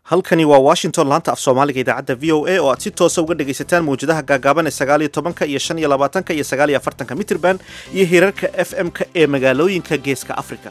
halkani waa washington laanta af soomaaliga idaacadda v o a oo aad si toosa uga dhegaysataan mawjadaha gaagaaban ee sagaaliyo tobanka iyo shan iyo labaatanka iyo sagaaliyo afartanka mitrban iyo hirarka f m-ka ee magaalooyinka geeska africa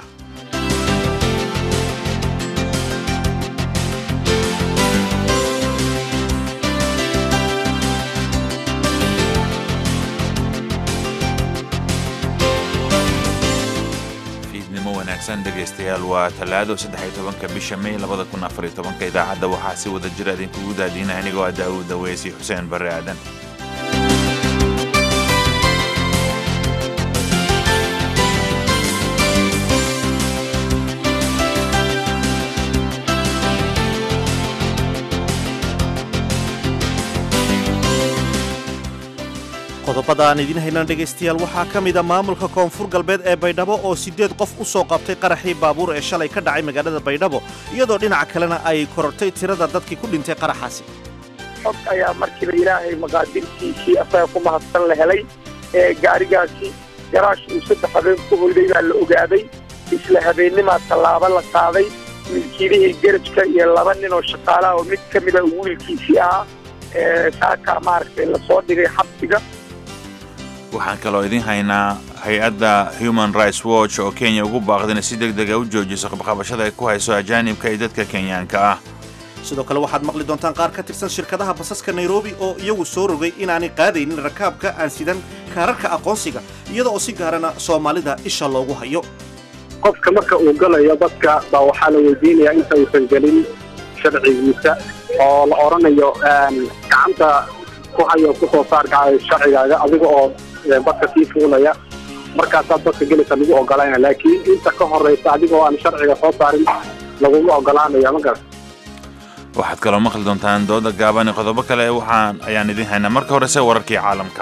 fiidnimo wanaagsan dhegaystayaal waa talaado saddex-iyo tobanka bisha may labada kun afariyo tobanka idaacadda waxaa si wada jira idinkugu daadiina anigoo ah daawud daweysi xuseen barre aadan qodobada aan idiin haynan dhegaystayaal waxaa ka mida maamulka koonfur galbeed ee baydhabo oo siddeed qof u soo qabtay qaraxii baabuur ee shalay ka dhacay magaalada baydhabo iyadoo dhinaca kalena ay korortay tirada dadkii ku dhintay qaraxaasi xog ayaa markiiba ilaahay maqaadirtiisii asaga ku mahadsan la helay ee gaarigaasi garaash uu saddex habeen ku hoyday baa la ogaaday isla habeennimaa tallaabo la qaaday milkiilihii garajka iyo laba nin oo shaqaalaha oo mid ka mida uu wiilkiisii ahaa ee saakaa maaragtay lasoo dhigay xabsiga waxaan kaloo idiin haynaa hay-adda human rights watch oo kenya ugu baaqda inay si deg dega u joojiso qabqabashada ay ku hayso ajaanibka iyo dadka kenyaanka ah sidoo kale waxaad maqli doontaan qaar ka tirsan shirkadaha basaska nairobi oo iyagu soo rogay inaanay qaadaynin rakaabka aan sidan kaararka aqoonsiga iyada oo si gaarana soomaalida isha loogu hayo qofka marka uu galayo dadka baa waxaa la weydiinayaa inta uusan gelin sharcigiisa oo la odhanayo gacanta ku hayo kusoo saar sharcigaaga adiga oo badka sii fuulaya markaasaad badka gelaysa lagu ogolaanaya laakiin inta ka horraysa adigoo aan sharciga soo saarin laguma ogolaanaya ma garan waxaad kaloo maqli doontaan dooda gaaban iyo qodobo kale waxaan ayaan idiin haynaa marka horese wararkii caalamka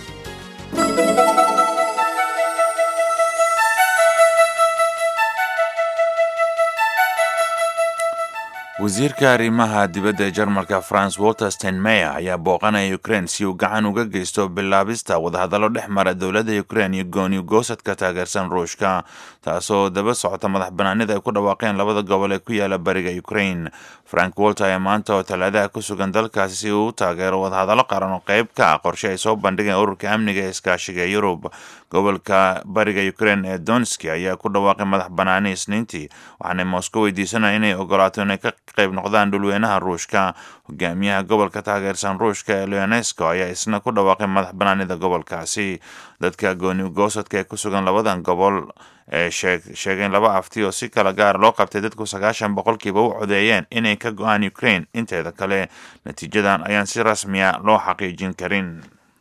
wasiirka arrimaha dibadda ee jarmalka france walter steinmeyer ayaa booqanaya ukraine si uu gacan uga geysto bilaabista wadahadallo dhex mara dowladda ukraine iyo gooni goosadka taageersan ruushka taasoo daba socota madax banaanida ay ku dhawaaqeen labada gobol ee ku yaala bariga ukraine frank walter ayaa maanta oo talaadaha ku sugan dalkaasi si uu u taageero wadahadallo qaran oo qayb ka ah qorshe ay soo bandhigeen ururka amniga ee iskaashiga ee yurub gobolka bariga ukraine ee donski ayaa ku dhawaaqay madax banaani isniintii waxaanay moscow weydiisanaya inay ogolaato inay ka qayb noqdaan dhulweynaha ruushka hogaamiyaha gobolka taageersan ruushka ee leonesco ayaa isna ku dhawaaqay madax banaanida gobolkaasi dadka gooni goosadka ee ku sugan labadan gobol ee sheegeen laba afti oo si kala gaar loo qabtay dadku sagaashan boqolkiiba u codeeyeen inay ka go-aan ukraine inteeda kale natiijadan ayaan si rasmiya loo xaqiijin karin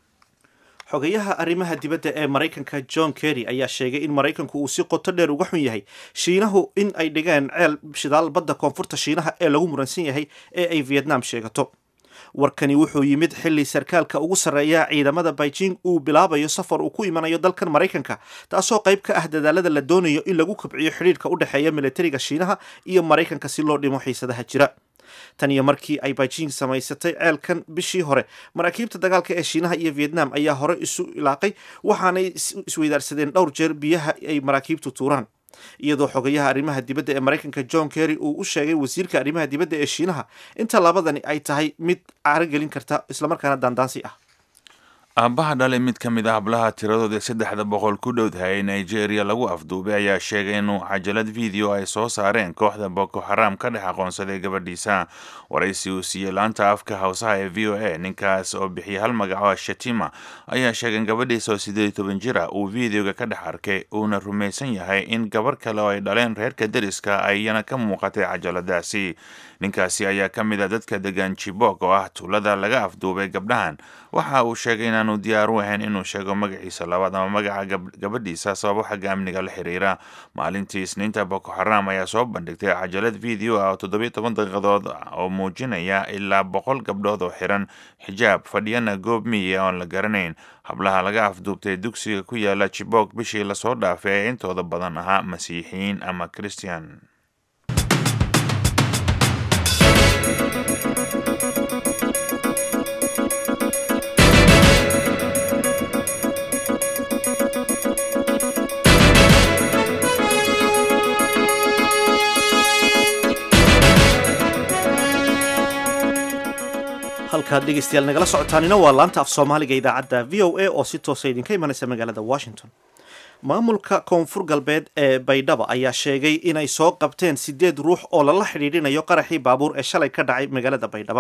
xogayaha arrimaha dibadda ee maraykanka john kerry ayaa sheegay in maraykanku uu si qoto dheer uga xun yahay shiinahu in ay dhigeen ceel shidaal badda koonfurta shiinaha ee lagu muransan yahay ee ay vietnam sheegato warkani wuxuu yimid xilli sarkaalka ugu sarreeya ciidamada beijing uu bilaabayo safar uu ku imanayo dalkan maraykanka taasoo qayb ka ah dadaalada la doonayo in lagu kobciyo xidhiirka u dhexeeya militariga shiinaha iyo maraykanka si loo dhimo xiisadaha jira tan iyo markii ay beijing samaysatay ceelkan bishii hore maraakiibta dagaalka ee shiinaha iyo vietnam ayaa hore isu ilaaqay waxaanay isweydaarsadeen dhowr jeer biyaha ay maraakiibtu tuuraan iyadoo xogayaha arrimaha dibadda ee maraykanka john kerry uu u sheegay wasiirka arrimaha dibadda ee shiinaha inta labadani ay tahay mid carogelin karta islamarkaana daandaansi ah aabbaha dhalay mid ka mid ah hablaha tiradooda saddexda boqol ku dhowdahay nigeria lagu afduubay ayaa sheegay inuu cajalad video ay soo saareen kooxda boko xaram ka dhex aqoonsaday gabadhiisa waraysi uu siiyey laanta afka hawsaha ee v o a ninkaas oo bixiyay hal magaco shatima ayaa sheegay in gabadhiisa oo siddeed iyo toban jir ah uu videoga ka dhex arkay uuna rumaysan yahay in gabarh kale oo ay dhaleen reerka deriska ayana ka muuqatay cajaladaasi ninkaasi ayaa ka mid ah dadka degan jibok oo ah tuulada laga afduubay gabdhahan waxa uu sheegay inaanu diyaar u ahayn inuu sheego magaciisa labaad ama magaca gabadhiisa sababo xagga amniga la xiriira maalintii isniinta boko xaram ayaa soo bandhigtay cajalad video ah oo toddobiyo toban daqiiqadood oo muujinaya ilaa boqol gabdhood oo xiran xijaab fadhiyana goob miya oon la garanayn hablaha laga afduubtay dugsiga ku yaala jibok bishii lasoo dhaafay ee intooda badan ahaa masiixiyiin ama christian halkaad dhegeystayaal nagala socotaanina waa laanta af soomaaliga idaacadda v o a oo si toosa idinka imanaysa magaalada washington maamulka koonfur galbeed ee baydhaba ayaa sheegay inay soo qabteen sideed ruux oo lala xidhiidhinayo qaraxii baabuur ee shalay ka dhacay magaalada baydhaba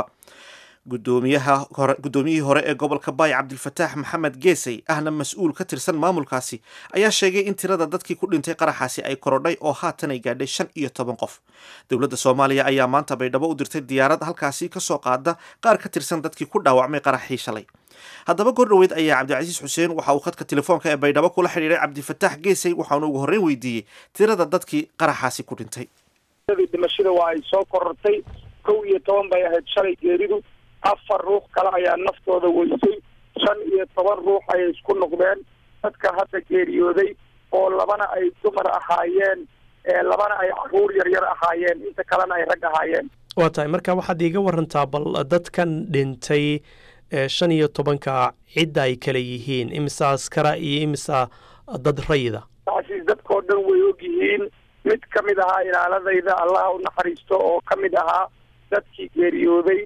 gudoomiyihii hore ee gobolka baay cabdilfataax maxamed geesey ahna mas-uul ka tirsan maamulkaasi ayaa sheegay in tirada dadkii ku dhintay qaraxaasi ay korodhay oo haatan ay gaadhay shan iyo toban qof dowladda soomaaliya ayaa maanta baydhabo u dirtay diyaarad halkaasi kasoo qaada qaar ka tirsan dadkii ku dhaawacmay qaraxii shalay haddaba goor dhoweed ayaa cabdicasiis xuseen waxa uu khadka telefoonka ee baydhabo kula xidhiiray cabdifataax geesey waxaanu ugu horreyn weydiiyey tirada dadkii qaraxaasi ku dhintay dhimashada waa ay soo korortay kow iyo toban bay ahayd shalay geeridu afar ruux kale ayaa naftooda weysay shan iyo toban ruux ayay isku noqdeen dadka hadda geeriyooday oo labana ay dumar ahaayeen labana ay caruur yaryar ahaayeen inta kalena ay rag ahaayeen waa tahay marka waxaad iiga warantaa bal dadkan dhintay shan iyo tobanka cidda ay kale yihiin imisa askara iyo imisa dad rayida taasiis dadkao dhan way og yihiin mid ka mid ahaa ilaaladayda allaha u naxariisto oo ka mid ahaa dadkii geeriyooday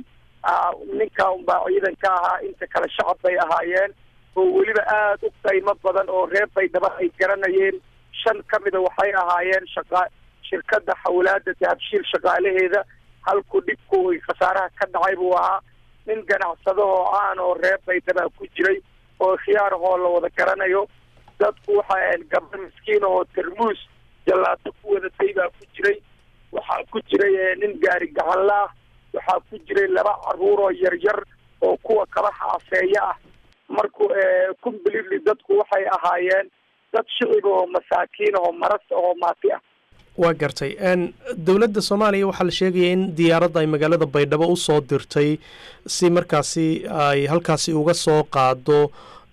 ninka unbaa ciidan ka ahaa inta kale shacab bay ahaayeen oo weliba aada u qiimo badan oo reer baydhaba ay garanayeen shan ka mida waxay ahaayeen shaqa shirkadda xawlaada dahabshiil shaqaalaheeda halku dhibku ay khasaaraha ka dhacay buu ahaa nin ganacsadahoo caan oo reer baydhaba ku jiray oo khiyaarahoo la wada garanayo dadku waxay ahayn gabdho miskiin oo tarmuus jallaato ku wadatay baa ku jiray waxaa ku jiray nin gaari gacanla ah waxaa ku jiray laba caruur oo yaryar oo kuwa kaba xaafeeya ah marku completely dadku waxay ahaayeen dad shicib oo masaakiin oo maras oo maati ah waa gartay dowladda soomaaliya waxaa la sheegaya in diyaaradda ay magaalada baydhabo u soo dirtay si markaasi ay halkaasi uga soo qaado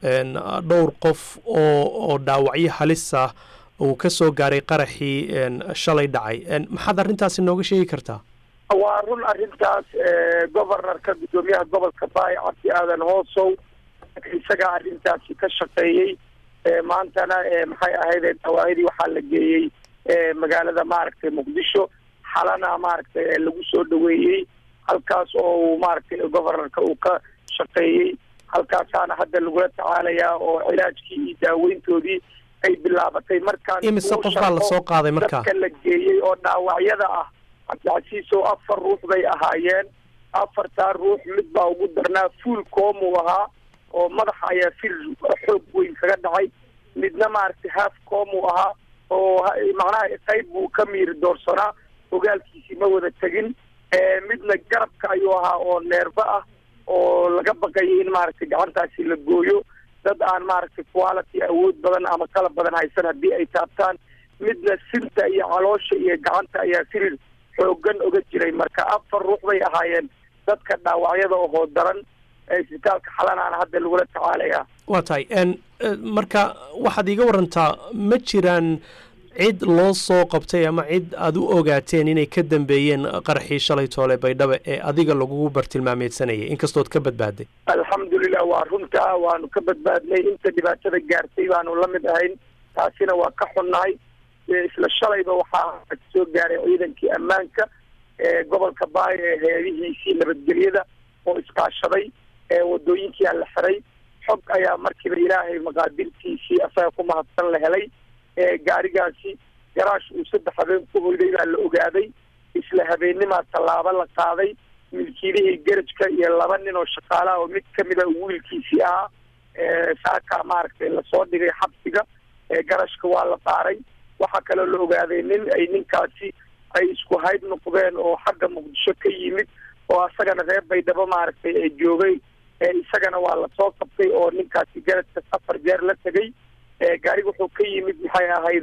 dhowr qof oo oo dhaawacyo halis ah uu ka soo gaaray qaraxii shalay dhacay maxaad arrintaasi nooga sheegi kartaa waa run arrintaas governorka guddoomiyaha gobolka baay cabdi aadan hoosow isagaa arrintaasi ka shaqeeyey maantana maxay ahayd dhawaayadii waxaa la geeyey magaalada maaragtay muqdisho xalana maaragtay lagu soo dhaweeyey halkaas oo uu maaragtay governorka uu ka shaqeeyey halkaasaana hadda lagula tacaalayaa oo cilaajkii iyo daaweyntoodii ay bilaabatay markaan imise qof baa lasoo qaaday markaa dadka la geeyey oo dhaawacyada ah cabdicasiis oo afar ruux bay ahaayeen afartaa ruux mid baa ugu darnaa fuul koomuu ahaa oo madaxa ayaa fir xoog weyn kaga dhacay midna maaragtay haaf koomuu ahaa oo macnaha qayb buu ka miiri doorsanaa ogaalkiisii ma wada tegin midna garabka ayuu ahaa oo neerba ah oo laga baqayay in maaragtay gacantaasi la gooyo dad aan maaragtay quality awood badan ama kala badan haysan haddii ay taabtaan midna sinta iyo caloosha iyo gacanta ayaa firir xoogan oga jiray marka afar ruux bay ahaayeen dadka dhaawacyada ohoo daran isbitaalka xalanaana hadda lagula tacaalayaa waa tahay marka waxaad iiga warantaa ma jiraan cid loo soo qabtay ama cid aada u ogaateen inay ka dambeeyeen qaraxii shalay toole baydhaba ee adiga lagugu bartilmaameedsanayay inkastood ka badbaaday alxamdulilah waa runtaa waanu ka badbaadnay inta dhibaatada gaartay baanu la mid ahayn taasina waa ka xunnahay isla shalayba waxaa soo gaaray ciidankii ammaanka ee gobolka baay ee heedihiisii nabadgelyada oo iskaashaday ee wadooyinkia la xiray xog ayaa markiiba ilaahay maqaadirtiisii asaga ku mahadsan la helay gaarigaasi garaash uu saddex habeen ku hoyday baa la ogaaday isla habeennimaa tallaabo la qaaday milkiilihii garajka iyo laba nin oo shaqaalaha oo mid kamida wiilkiisii ahaa saaka maaragtay lasoo dhigay xabsiga garashka waa la baaray waxaa kaloo la ogaaday nin ay ninkaasi ay isku hayb noqdeen oo xagga muqdisho ka yimid oo asagana reer baydhabo maaragtay ee joogay isagana waa lasoo qabtay oo ninkaasi garajka afar jeer la tegay gaariga wuxuu ka yimid maxay ahayd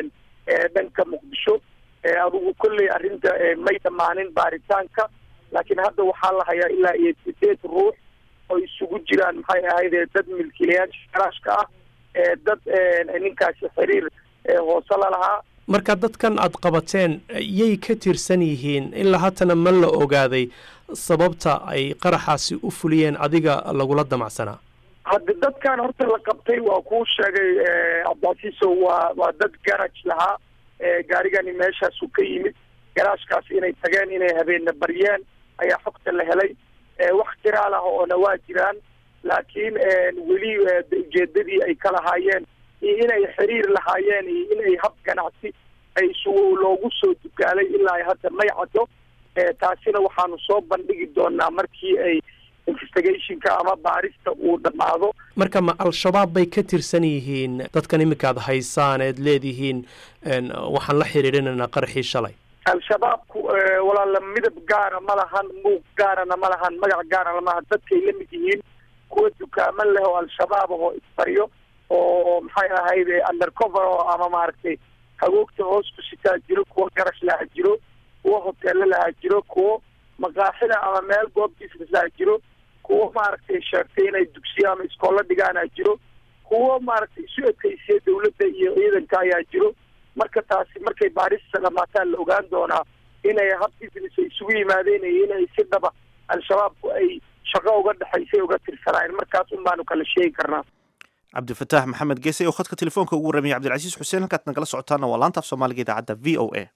dhanka muqdisho adugu kolley arrinta may dhammaanin baaritaanka laakiin hadda waxaa la hayaa ilaa iyo sideed ruux oo isugu jiraan maxay ahayd dad milkiilayaasha garaashka ah dad ninkaasi xiriir hoose la lahaa marka dadkan aad qabateen yay ka tirsan yihiin ilaa haatana ma la ogaaday sababta ay qaraxaasi u fuliyeen adiga lagula damacsanaa hadda dadkan horta la qabtay waa kuu sheegay cabdicasiiso waa waa dad garaj lahaa gaarigani meeshaasu ka yimid garaashkaas inay tageen inay habeena baryeen ayaa xogta la helay wax jiraal ah oona waa jiraan laakiin weli ujeedadii ay ka lahaayeen iyo inay xiriir lahaayeen iyo inay hab ganacsi ay su loogu soo dugaalay ilaa ay hadda may caddo taasina waxaanu soo bandhigi doonaa markii ay investigationka ama baarista uu dhammaado marka ma al-shabaab bay ka tirsan yihiin dadkan iminka ad haysaan eed leedihiin waxaan la xiriirinaynaa qarxii shalay al-shabaabku walaala midab gaara ma lahan muuq gaarana ma lahan magac gaarana malahan dadkay la mid yihiin kuwa dukaamo leh oo al-shabaab ahoo isbaryo oo maxay ahayd undercover oo ama maaragtay hagoogta hoos ku sitaa jiro kuwa garash laha jiro kuwa hoteelo laha jiro kuwo maqaaxida ama meel goob business laha jiro kuwo maaragtay sheegtay inay dugsiyo ama iskoolo dhigaana jiro kuwo maaragtay isu ekeysiya dawladda iyo ciidanka ayaa jiro marka taasi markay baarista dhamaataan la ogaan doonaa inay hab business ay isugu yimaadeen iyo inay si dhaba al-shabaabku ay shaqo uga dhexaysay uga tirsanaayeen markaas un baanu kala sheegi karnaa cabdifataax maxamed geese oo khadka telefoonka ugu warramiyay cabdilcasiis xuseen halkaad nagala socotaana waa laanta af soomaaliga idaacadda v o a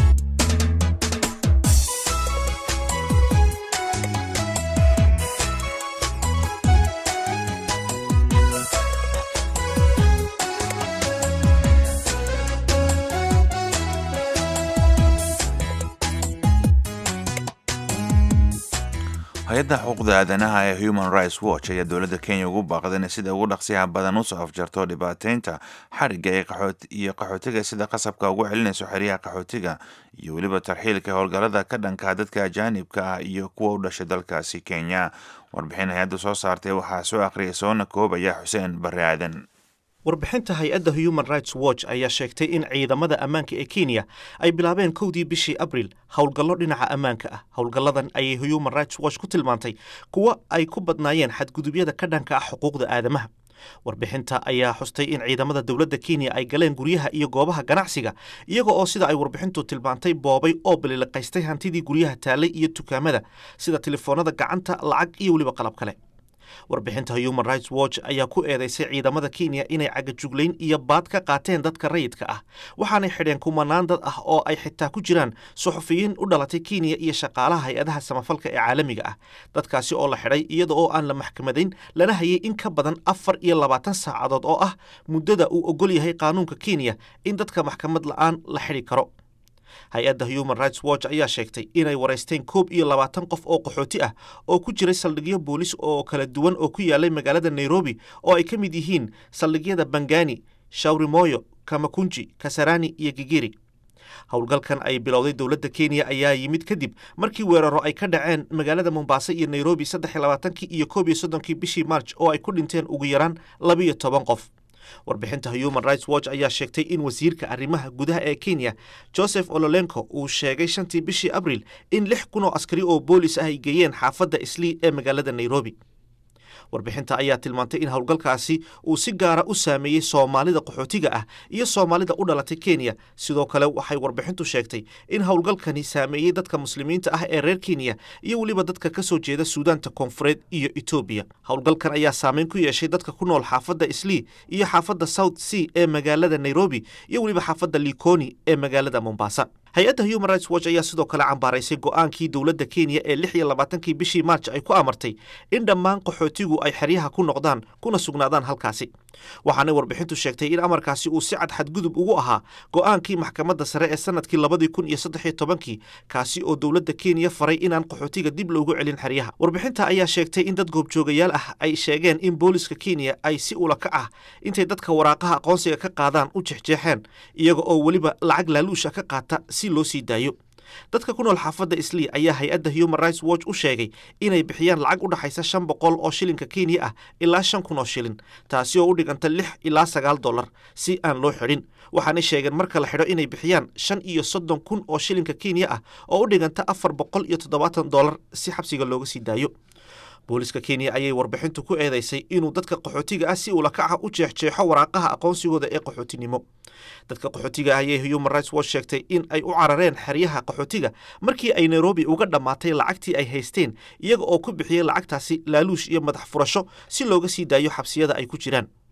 hay-adda xuquuqda aadanaha ee human rights watch ayaa dowladda kenya ugu baaqday inay sida ugu dhaqsiyaha badan usoo afjarto dhibaateynta xarigga ee iyo qaxootiga sida qasabka ugu celinayso xeryaha qaxootiga iyo weliba tarxiilka howlgallada ka dhanka dadka ajaanibka ah iyo kuwa u dhashay dalkaasi kenya warbixin hay-adda soo saartay waxaa soo akhriyay soona koobaya xuseen barre aadan warbixinta hay-adda human rights watch ayaa sheegtay in ciidamada ammaanka ee kenya ay bilaabeen kowdii bishii abril howlgallo dhinaca ammaanka ah howlgalladan ayay human rights watch ku tilmaantay kuwo ay ku badnaayeen xadgudubyada ka dhanka ah xuquuqda aadamaha warbixinta ayaa xustay in ciidamada dowladda kenya ay galeen guryaha iyo goobaha ganacsiga iyaga oo sida ay warbixintu tilmaantay boobay oo baliliqaystay hantidii guryaha taalay iyo dukaamada sida telefoonada gacanta lacag iyo weliba qalab kale warbixinta human rights watch ayaa ku eedeysay ciidamada kenya inay cagajuglayn iyo baad ka qaateen dadka rayidka ah waxaanay xidheen kumanaan dad ah oo ay xitaa ku jiraan suxufiyiin u dhalatay kenya iyo shaqaalaha hay-adaha samafalka ee caalamiga ah dadkaasi oo la xidhay iyada oo aan la maxkamadayn lana hayay in ka badan afar iyo labaatan saacadood oo ah muddada uu ogol yahay qaanuunka kenya in dadka maxkamad la-aan la xidhi karo hay-adda human rights watch ayaa sheegtay inay waraysteen koob iyo labaatan qof oo qaxooti ah oo ku jiray saldhigyo boolis oo kala duwan oo ku yaalay magaalada nairobi oo ay ka mid yihiin saldhigyada bangani shawrimoyo kamakunji kasarani iyo gigiri howlgalkan ay bilowday dowladda kenya ayaa yimid kadib markii weeraro ay ka dhaceen magaalada mombasa iyo nairobi saddex iyo labaatankii iyo koob iyo soddonkii bishii march oo ay ku dhinteen ugu yaraan labiyo toban qof warbixinta human rights watch ayaa sheegtay in wasiirka arrimaha gudaha ee kenya joseph ololenko uu sheegay shantii bishii abril in lix kun oo askari oo boolis ah ay geeyeen xaafadda islii ee magaalada nairobi warbixinta ayaa tilmaantay in howlgalkaasi uu si gaara u saameeyey soomaalida qaxootiga ah iyo soomaalida u dhalatay kenya sidoo kale waxay warbixintu sheegtay in howlgalkani saameeyey dadka muslimiinta ah ee reer kenya iyo weliba dadka ka soo jeeda suudaanta koonfureed iyo etoobiya howlgalkan ayaa saameyn ku yeeshay dadka ku nool xaafadda islii iyo xaafadda south sea ee magaalada nairobi iyo weliba xaafadda likoni ee magaalada mombasa hay-adda human rights watch ayaa sidoo kale cambaaraysay go-aankii dowladda kenya ee lix iyo labaatankii bishii march ay ku amartay in dhammaan qaxootigu ay xeryaha ku noqdaan kuna sugnaadaan halkaasi waxaanay warbixintu sheegtay in amarkaasi uu si cad xadgudub ugu ahaa go-aankii maxkamadda sare ee sanadkii labadii kun iyo saddex iyo tobankii kaasi oo dowladda kenya faray inaan qaxootiga dib loogu celin xeryaha warbixinta ayaa sheegtay in dad goobjoogayaal ah ay sheegeen in booliska kenya ay si ulakac ah intay dadka waraaqaha aqoonsiga ka qaadaan u jexjeexeen iyaga oo weliba lacag laaluusha ka qaata si loo sii daayo dadka ku nool xaafadda islii ayaa hay-adda human rights watch u sheegay inay bixiyaan lacag u dhaxaysa shan boqol oo shilinka kenya ah ilaa shan kun oo shilin taasi oo u dhiganta lix ilaa sagaal dollar si aan loo xidhin waxaanay sheegeen marka la xidho inay bixiyaan shan iyo soddon kun oo shilinka kenya ah oo u dhiganta afar boqol iyo toddobaatan dollar si xabsiga looga sii daayo booliska kenya ayay warbixintu ku eedeysay inuu dadka qaxootiga ah si ulakaca u jeexjeexo waraaqaha aqoonsigooda ee qaxootinimo dadka qaxootiga ah ayay human rights watch sheegtay in ay u carareen xeryaha qaxootiga markii ay nairobi uga dhammaatay lacagtii ay haysteen iyaga oo ku bixiyey lacagtaasi laaluush iyo madax furasho si looga sii daayo xabsiyada ay ku jiraan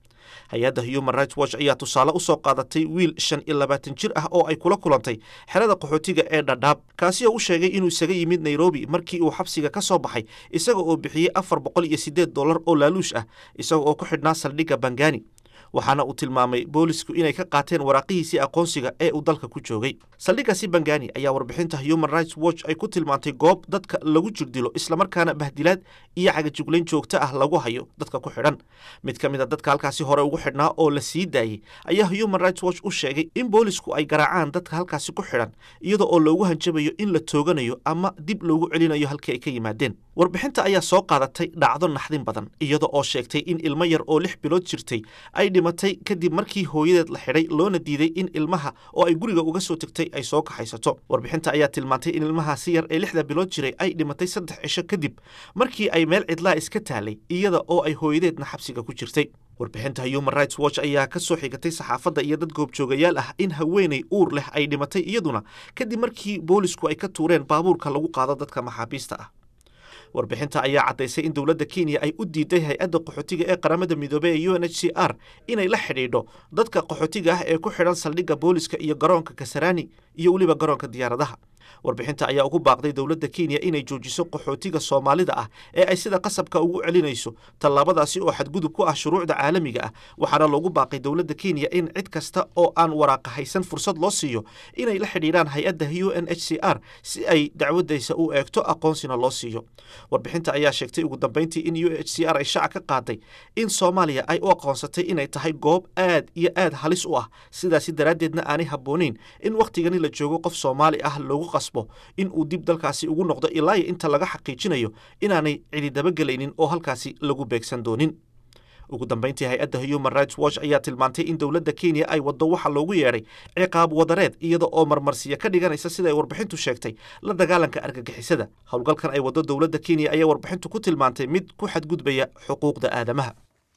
hay-adda human rights watch ayaa tusaale usoo qaadatay wiil shan iyo labaatan jir ah oo ay kula kulantay xerada qaxootiga ee dhadhaab kaasi oo u sheegay inuu isaga yimid nairobi markii uu xabsiga ka soo baxay isaga oo bixiyey afar boqol iyo siddeed dollar oo laaluush ah isaga oo ku xidhnaa saldhigga bangani waxaana uu tilmaamay boolisku inay ka qaateen waraaqihiisii aqoonsiga ee uu dalka ku joogay saldhiggaasi bangani ayaa warbixinta human rights watch ay ku tilmaantay goob dadka lagu jirdilo islamarkaana bahdilaad iyo cagajuglayn joogto ah lagu hayo dadka ku xidhan mid ka mid a dadka halkaasi hore ugu xidhnaa oo la sii daayey ayaa human rights watch u sheegay in boolisku ay garaacaan dadka halkaasi ku xidhan iyada oo loogu hanjabayo in la tooganayo ama dib loogu celinayo halkii ay ka yimaadeen warbixinta ayaa soo qaadatay dhacdo naxdin badan iyada oo sheegtay in ilmo yar oo lix bilood jirtay ay dhimatay kadib markii hooyadeed la xidhay loona diiday in ilmaha oo ay guriga uga soo tegtay ay soo kaxaysato warbixinta ayaa tilmaantay in ilmahaasi yar ee lixda bilood jiray ay dhimatay saddex cisho kadib markii ay meel cidlaa iska taalay iyada oo ay hooyadeedna xabsiga ku jirtay warbixinta human rights watch ayaa ka soo xigatay saxaafadda iyo dad goobjoogayaal ah in haweenay uur leh ay dhimatay iyaduna kadib markii boolisku ay ka tuureen baabuurka lagu qaado dadka maxaabiista ah warbixinta ayaa caddaysay in dowladda kenya ay u diiday hay-adda qaxootiga ee qaramada midoobey ee u n h c r inay la xidhiidho dadka qaxootiga ah ee ku xidhan saldhigga booliska iyo garoonka kasarani iyo weliba garoonka diyaaradaha warbixinta ayaa ugu baaqday dowladda kenya inay joojiso qaxootiga soomaalida ah ee ay sida qasabka ugu celinayso tallaabadaasi oo xadgudub ku ah shuruucda caalamiga ah waxaana loogu baaqay dowladda kenya in cid kasta oo aan waraaqa haysan fursad loo siiyo inay la xidhiidhaan hay-adda u n h c r si ay dacwadaysa u eegto aqoonsina loo siiyo warbixinta ayaa sheegtay ugu dambeyntii in u h c r ay shaaca ka qaaday in soomaaliya ay u aqoonsatay inay tahay goob aad iyo aad halis u ah sidaasi daraaddeedna aanay habbooneyn in wakhtigani la joogo qof soomaali ah loogu qasbo in uu dib dalkaasi ugu noqdo ilaa iyo inta laga xaqiijinayo inaanay cidi dabagelaynin oo halkaasi lagu beegsan doonin ugu dambeyntii hay-adda human rights watch ayaa tilmaantay in dowladda kenya ay waddo waxa loogu yeedhay ciqaab wadareed iyada oo marmarsiya ka dhiganaysa sida ay warbixintu sheegtay la dagaalanka argagixisada howlgalkan ay waddo dowladda kenya ayaa warbixintu ku tilmaantay mid ku xadgudbaya xuquuqda aadamaha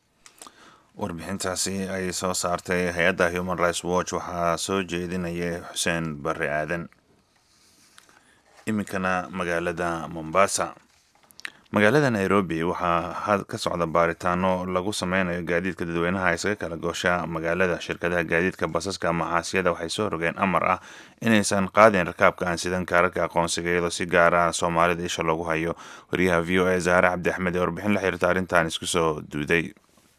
warbixintaasi ay soo saartay hay-adda human rights watch waxaa soo jeedinaya xuseen barre aadan iminkana magaalada mombasa magaalada nairobi waxaa ka socda baaritaano lagu sameynayo gaadiidka dadweynaha isaga kala goosha magaalada shirkadaha gaadiidka basaska maxaasiyada waxay soo rogeen amar ah inaysan qaadin rakaabka aan sidan kaararka aqoonsiga iyadoo si gaar ah soomaalida isha loogu hayo wariyaha v o a zaare cabdi axmed ee warbixin la xiriirta arrintan isku soo duuday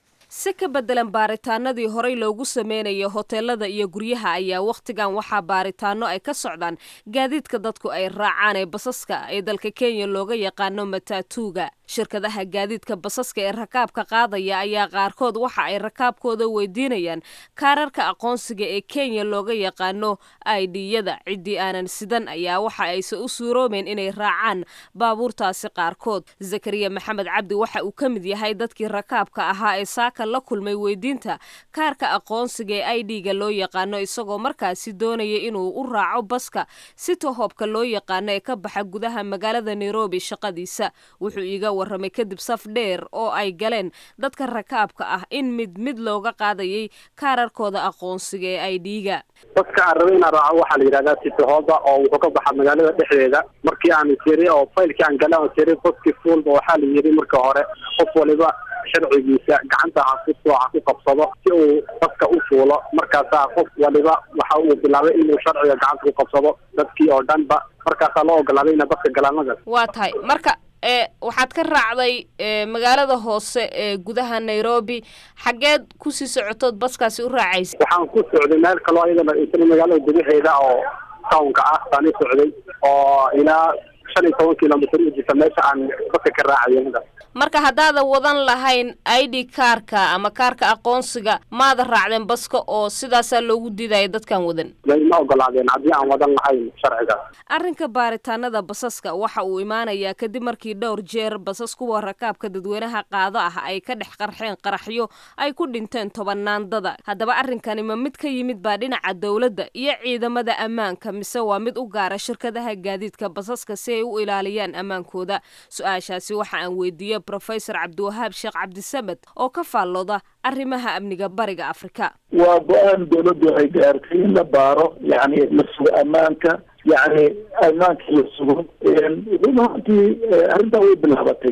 si ka bedelan baaritaanadii horey loogu sameynaya hoteelada iyo guryaha ayaa wakhtigan waxaa baaritaano ay ka socdaan gaadiidka dadku ay raacaan ee basaska ee dalka kenya looga yaqaano matatuuga shirkadaha gaadiidka basaska ee rakaabka qaadaya ayaa qaarkood waxa ay rakaabkooda weydiinayaan kaararka aqoonsiga ee kenya looga yaqaano aidiyada ciddii aanan sidan ayaa waxa ayse u suuroobeen inay raacaan baabuurtaasi qaarkood zakariya maxamed cabdi waxa uu ka mid yahay dadkii rakaabka ahaa ee saaka la kulmay weydiinta kaarka aqoonsiga ee i d-ga loo yaqaano isagoo markaasi doonaya inuu u raaco baska si tohoobka loo yaqaano ee ka baxa gudaha magaalada nairobi shaqadiisa wuxuu iiga warramay kadib saf dheer oo ay galeen dadka rakaabka ah in mid mid looga qaadayay kaararkooda aqoonsiga ee i d-ga baska aan rabay inaan raaco waxaa la yidhahdaa sitihooda oo wuxuu ka baxa magaalada dhexdeeda markii aan siri oo faylkii aan gala oo siri baski fuulba waxaa la yidhi marka hore qof waliba sharcigiisa gacanta ha ku soo ha ku qabsado si uu baska u fuulo markaasaa qof waliba waxa uu bilaabay inuu sharciga gacanta ku qabsado dadkii oo dhanba markaasaa loo ogolaaday ina baska galaan magas waa tahay marka e waxaad ka raacday magaalada hoose ee gudaha nairobi xaggeed kusii socotood baskaasi u raacaysa waxaan ku socday meel kaloo iyadana isla magaalada gudaheeda oo townka ah baan i socday oo ilaa shan iyo toban kilomitr u jirta meesha aan baska ka raacayo magas marka haddaadan wadan lahayn i d kaarka ama kaarka aqoonsiga maada raacdeen baska oo sidaasaa loogu diidaya dadkan wadan ma ogolaadeen haddii aan wadan lahayn sharcigaas arrinka baaritaanada basaska waxa uu imaanayaa kadib markii dhowr jeer basas kuwa rakaabka dadweynaha qaado ah ay ka dhex qarxeen qaraxyo ay ku dhinteen tobanaandada haddaba arrinkani ma mid ka yimid baa dhinaca dowladda iyo ciidamada ammaanka mise waa mid u gaara shirkadaha gaadiidka basaska si ay u ilaaliyaan ammaankooda su-aashaasi waxa aan weydiiyey rofesor cabdiwahaab sheekh cabdisamed oo ka faallooda arrimaha amniga bariga afrika waa go-aan dowladdu ay gaartay in la baaro yani la sugo ammaanka yani ammaanka la sugo run ahaantii arrintan way bilaabatay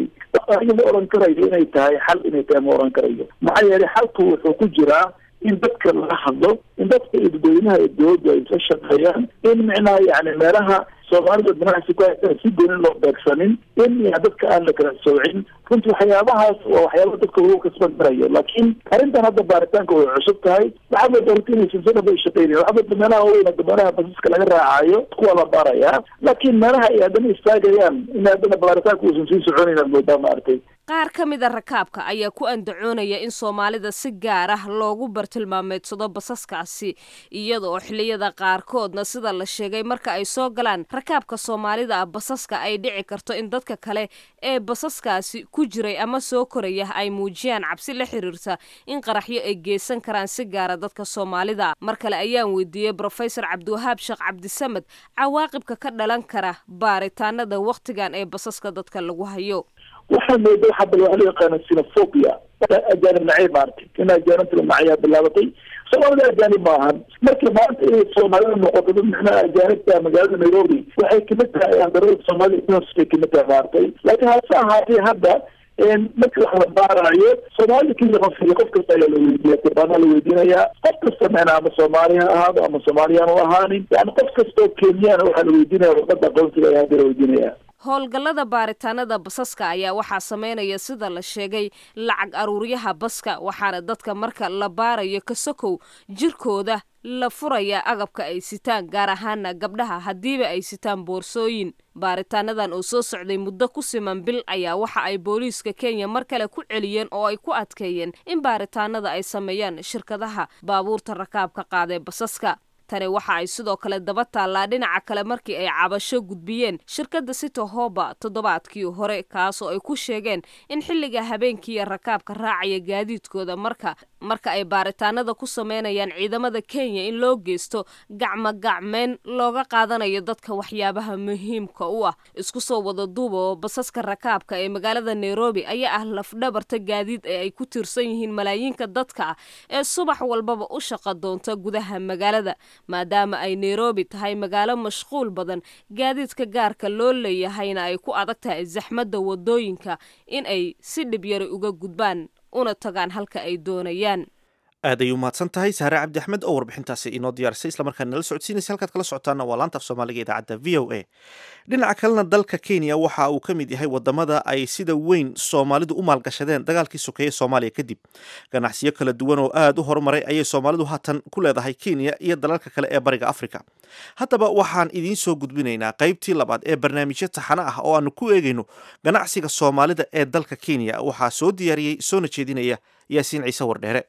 aniga ma oran karayo inay tahay xal inay tahay ma oran karayo maxaa yeelay xalku wuxuu ku jiraa in dadka laga hadlo in dadka iyo dadweynaha iyo dowladdu ay isla shaqeeyaan in micnaha yani meelaha soomaalida ganacsi ku haysan si gooni loo beegsanin in ya dadka aan la kala soocin runtii waxyaabahaas waa waxyaaba dadka lagu kasban karayo laakiin arrintan hadda baaritaanka way cusub tahay waxaa mooda horta inay silsilada ay shaqeynaya waxaa mooda meelaha waaweyn hadda meelaha basaska laga raacayo kuwa la baarayaa laakiin meelaha ay haddana istaagayaan in haddana baaritaanka uusan sii soconayn aad moodaa maaragtay qaar ka mid a rakaabka ayaa ku andacoonaya in soomaalida si gaar ah loogu bartilmaameedsado basaskaasi iyada oo xilliyada qaarkoodna sida la sheegay marka ay soo galaan rakaabka soomaalida ah basaska ay dhici karto in dadka kale ee basaskaasi ku jiray ama soo koraya ay muujiyaan cabsi la xiriirta in qaraxyo ay geysan karaan si gaara dadka soomaalida mar kale ayaan weydiiyey brofesor cabdiwahaab sheekh cabdisamed cawaaqibka ka dhalan kara baaritaanada wakhtigan ee basaska dadka lagu hayo waxaa mooda waxa bal waxa loo yaqaana sinophobia ajaanib nacayb maaragtay in ajaanibta nacayaa bilaabatay soomaalida ajaanib maahan markii maanta inay soomaalida noqoto dad micnaha ajaanibta magaalada nairobi waxay kamid tahay andarada soomaalida bay kamid tahay maaragtay laakiin hase ahaatee hadda marka wax la baarayo soomaalida keliya qofkiya qof kasta ayaa la weydiiya kurbaanaa la weydiinayaa qof kasta micna ama soomaali ha ahaado ama soomaaliyaan u ahaanin yani qof kasta oo kenyana waxaa la weydiinaya warqada aqoonsiga ayaa hadda la weydiinaya howlgallada baaritaanada basaska ayaa waxaa sameynaya sida la sheegay lacag aruuryaha baska waxaana dadka marka la baarayo kasokow jirkooda la furaya agabka ay sitaan gaar ahaana gabdhaha haddiiba ay sitaan boorsooyin baaritaanadan oo soo socday muddo ku siman bil ayaa waxa ay booliiska kenya mar kale ku celiyeen oo ay ku adkeeyeen in baaritaanada ay sameeyaan shirkadaha baabuurta rakaabka qaadee basaska tani waxa ay sidoo kale daba taallaa dhinaca kale markii ay cabasho gudbiyeen shirkadda city hoba toddobaadkii hore kaasoo ay ku sheegeen in xilliga habeenkiiya rakaabka raacaya gaadiidkooda marka marka ay baaritaanada ku sameynayaan ciidamada kenya in loo geysto gacmo gacmeyn looga qaadanayo dadka waxyaabaha muhiimka u ah isku soo wada duuba oo basaska rakaabka ee magaalada nairobi ayaa ah lafdhabarta gaadiid ee ay ku tiirsan yihiin malaayiinka dadka ah ee subax walbaba u shaqa doonta gudaha magaalada maadaama ay nairobi tahay magaalo mashquul badan gaadiidka gaarka loo leeyahayna ay ku adag tahay zaxmadda wadooyinka in ay si dhibyari uga gudbaan una tagaan halka ay doonayaan aad ay u mahadsan tahay sahre cabdi axmed oo warbixintaasi inoo diyaarisay islamarkaana nala socodsiinaysa halkaad kala socotaana waa laanta af soomaaliga idaacadda v o a dhinaca kalena dalka kenya waxa uu ka mid yahay wadamada ay sida weyn soomaalidu u maalgashadeen dagaalkii sokeeye soomaaliya kadib ganacsiyo kala duwan oo aad u horumaray ayay soomaalidu haatan ku leedahay kenya iyo dalalka kale ee bariga afrika haddaba waxaan idiin soo gudbinaynaa qaybtii labaad ee barnaamijyo taxano ah oo aanu ku eegayno ganacsiga soomaalida ee dalka kenya waxaa soo diyaariyey soona jeedinaya yaasiin ciise wardheere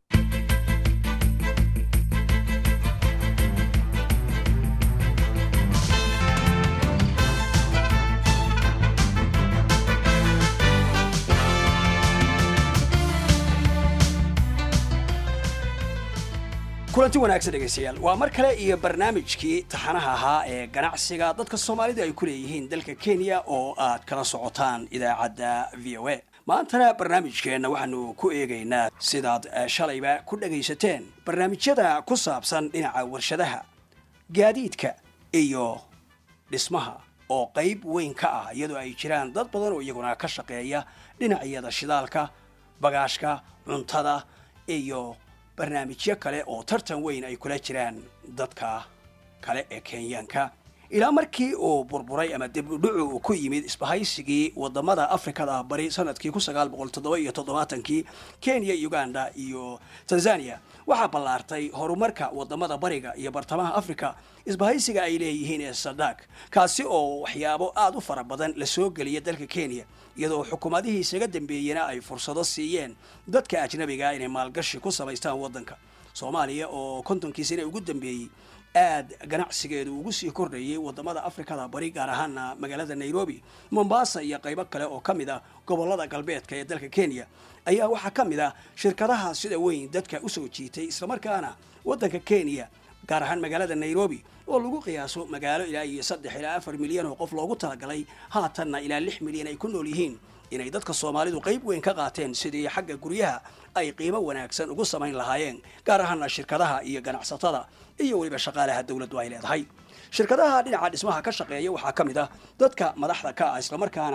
kulanti wanaagsan dhegaystayaal waa mar kale iyo barnaamijkii taxanaha ahaa ee ganacsiga dadka soomaalidu ay ku leeyihiin dalka kenya oo aad kala socotaan idaacadda v o a maantana barnaamijkeenna waxaanu ku eegaynaa sidaad shalayba ku dhagaysateen barnaamijyada ku saabsan dhinaca warshadaha gaadiidka iyo dhismaha oo qayb weyn ka ah iyadoo ay jiraan dad badan oo iyaguna ka shaqeeya dhinacyada shidaalka bagaashka cuntada iyo barnaamijyo kale oo tartan weyn ay kula jiraan dadka kale ee kenyaanka ilaa markii uu burburay ama dibudhucu uu ku yimid isbahaysigii wadamada afrikada bari sanadkii ku sagaal boqol toddoba iyo toddobaatankii kenya uganda iyo tanzania waxaa ballaartay horumarka wadamada bariga iyo bartamaha africa isbahaysiga ay leeyihiin ee sadak kaasi oo waxyaabo aada u fara badan lasoo geliya dalka kenya iyadoo xukuumadihii isaga dambeeyena ay fursado siiyeen dadka ajnabiga inay maalgashi ku samaystaan waddanka soomaaliya oo kontonkii sane ugu dambeeyey aad ganacsigeedu ugu sii kordhayay wadamada afrikada bari gaar ahaana magaalada nairobi mombasa iyo qaybo kale oo ka mid ah gobolada galbeedka ee dalka kenya ayaa waxaa ka mid ah shirkadaha sida weyn dadka usoo jiitay islamarkaana waddanka kenya gaar ahaan magaalada nairobi oo lagu qiyaaso magaalo ilaa iyo saddex ilaa afar milyan oo qof loogu talagalay haatanna ilaa lix milyan ay ku nool yihiin inay dadka soomaalidu qayb weyn ka qaateen sidii xagga guryaha ay qiimo wanaagsan ugu samayn lahaayeen gaar ahaana shirkadaha iyo ganacsatada iyo weliba shaqaalaha dowladdu ay leedahay shirkadaha dhinaca dhismaha ka shaqeeya waxaa ka mid ah dadka madaxda ka ah islamarkaana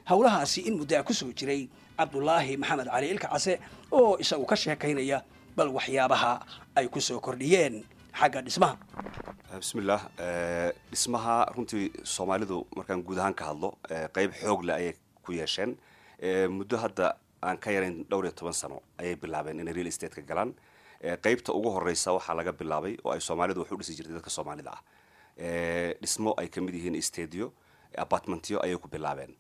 howlahaasi in muddaa ku soo jiray cabdulaahi maxamed cali ilka case oo isagu ka sheekaynaya bal waxyaabaha ay ku soo kordhiyeen xagga dhismaha bismillaah dhismaha runtii soomaalidu markaan guud ahaan ka hadlo qeyb xoog leh ayay ku yeesheen muddo hadda aan ka yarayn dhowr iyo toban sano ayay bilaabeen inay real estate ka galaan qeybta ugu horeysa waxaa laga bilaabay oo ay soomaalidu wax u dhisi jirtay dadka soomaalida ah dhismo ay kamid yihiin stadio apartmentyo ayay ku bilaabeen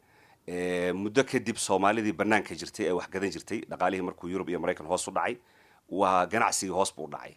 muddo kadib soomaalidii banaanka jirtay ee wax gadan jirtay dhaqaalihii markuu yurub iyo maraykan hoos u dhacay waa ganacsigii hoos buu dhacay